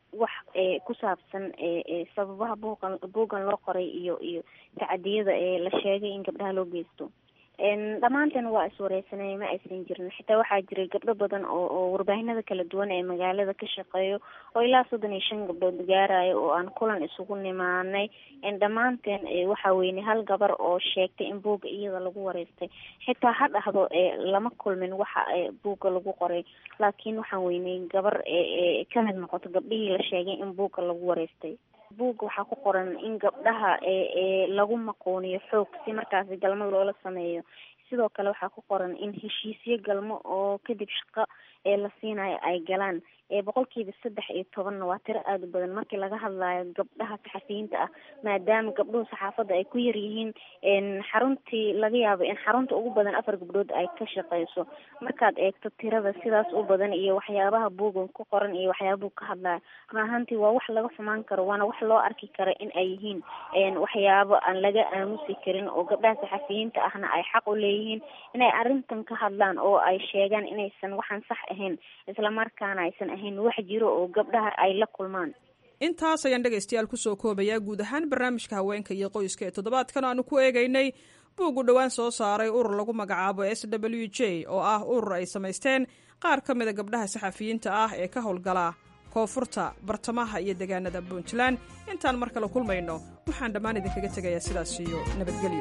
wax ee ku saabsan ee sababaha buuqan buuggan loo qoray iyo iyo tacadiyada ee la sheegay in gabdhaha loo geysto dhammaanteen waa iswareysanay ma aysan jirin xitaa waxaa jiray gabdho badan oo oo warbaahinada kala duwan ee magaalada ka shaqeeyo oo ilaa soddon iyo shan gabdhood gaarayo oo aan kulan isugu nimaanay dhammaanteen waxaa weyne hal gabar oo sheegtay in buugga iyada lagu wareystay xitaa ha dhahdo lama kulmin waxa buugga lagu qoray laakiin waxaan weynay gabar kamid noqoto gabdhihii la sheegay in buugga lagu wareystay buugga waxaa ku qoran in gabdhaha ee lagu maqooniyo xoog si markaasi galmo loola sameeyo sidoo kale waxaa ku qoran in heshiisyo galmo oo kadib shaqo ee la siinayo ay galaan ee boqolkiiba saddex iyo tobanna waa tiro aada u badan markii laga hadlayo gabdhaha saxafiyiinta ah maadaama gabdhuhu saxaafadda ay ku yar yihiin xaruntii laga yaabo in xarunta ugu badan afar gabdhood ay ka shaqeyso markaad eegto tirada sidaas u badan iyo waxyaabaha buugan ku qoran iyo waxyaabahu ka hadlayo run ahaantii waa wax laga xumaan karo waana wax loo arki karo in ay yihiin waxyaabo aan laga aamusi karin oo gabdhaha saxafiyiinta ahna ay xaq u leeyihiin inay arrintan ka hadlaan oo ay sheegaan inaysan waxaan sax ahayn islamarkaana aysan ahayn wax jiro oo gabdhaha ay la kulmaan intaas ayaan dhegaystayaal kusoo koobayaa guud ahaan barnaamijka haweenka iyo qoyska ee toddobaadkan aanu ku eegaynay buug u dhowaan soo saaray urur lagu magacaabo s w j oo ah urur ay samaysteen qaar ka mida gabdhaha saxafiyiinta ah ee ka howlgala koonfurta bartamaha iyo deegaanada puntland intaan mar kale kulmayno waxaan dhammaan idinkaga tegayaa sidaas iyo nabadgelyo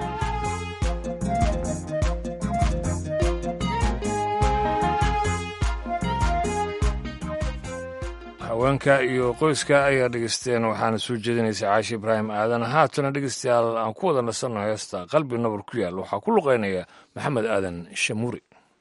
haweenka iyo qoyska ayaa dhegeysteen waxaana soo jeedinaysa caashi ibraahim aadan haatana dhegeystayaal aan ku wada nasanno heesta qalbi nabar ku yaal waxaa ku luqeynaya maxamed aadan shamuuri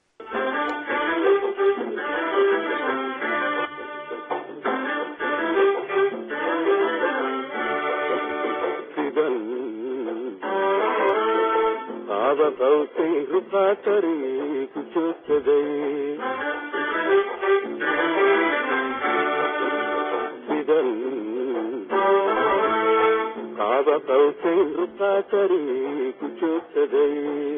qaaba qawsayn ruqaatari ku joogsaday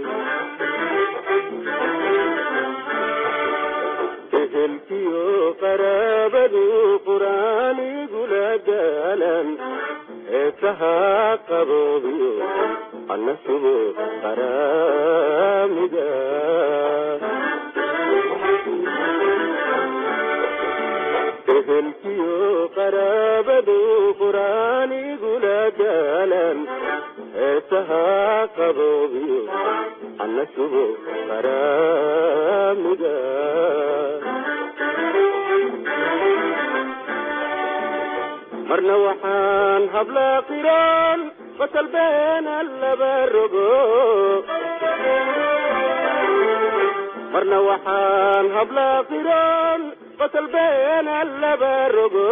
ehelkiyo qaraabadu quraanigula daalan heesahaa qaboobiyo anna subo qaraamida ehelkiyo qaraabadu quraanigula daalan heesahaa qaboobiyo anna subo qaraamida marna waxaan hablaa qiraan fatalbeena laba rogo marna waxaan hablaa qiraan fatalbeena laba rogo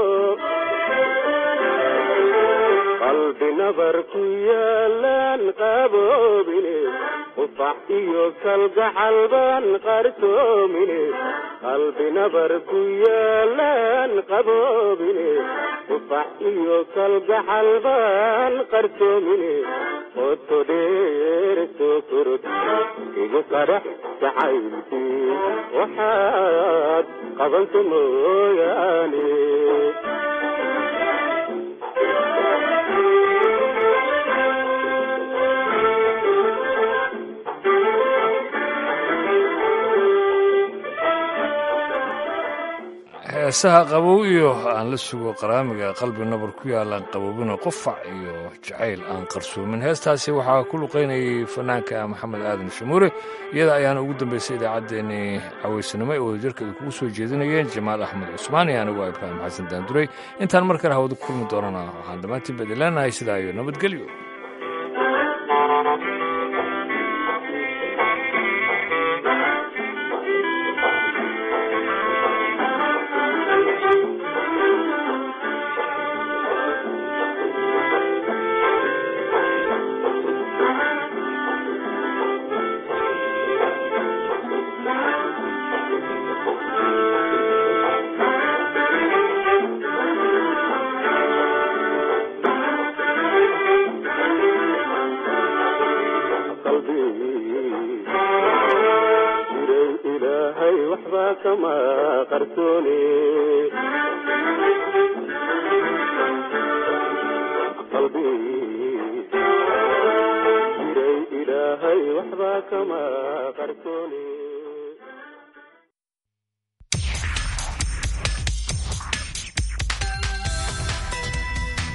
qalbi nabar ku yaalaan qaboobine qufax iyo kalgacal baan qarsoomine qalbi nabar ku yaalaan qaboobine qufax iyo kalgacal baan qarsoomine qoto dheer soo korod igu qarax jacaylkii waxaad qabanto mooyaane heesaha qabow iyo aan la sugo qaraamiga qalbi nabar ku yaalaan qaboobina qofac iyo jacayl aan qarsoomin heestaasi waxaa ku luqaynayay fanaanka maxamed aadan shamuure iyada ayaana ugu dambeysay idaacaddeenii cawaysanimo ee wadajirka ay kugu soo jeedinayeen jamaal axmed cusmaan iyo anigu ibraahim xasan daanduray intaan mar kale hawada ku kulmi doonana waxaan dhammaantiin badi leenahay sidaa iyo nabadgelyo jiray ilaahay waxba kama qarsoone qarsoodi jiray ilaahay waxba kama qarsooni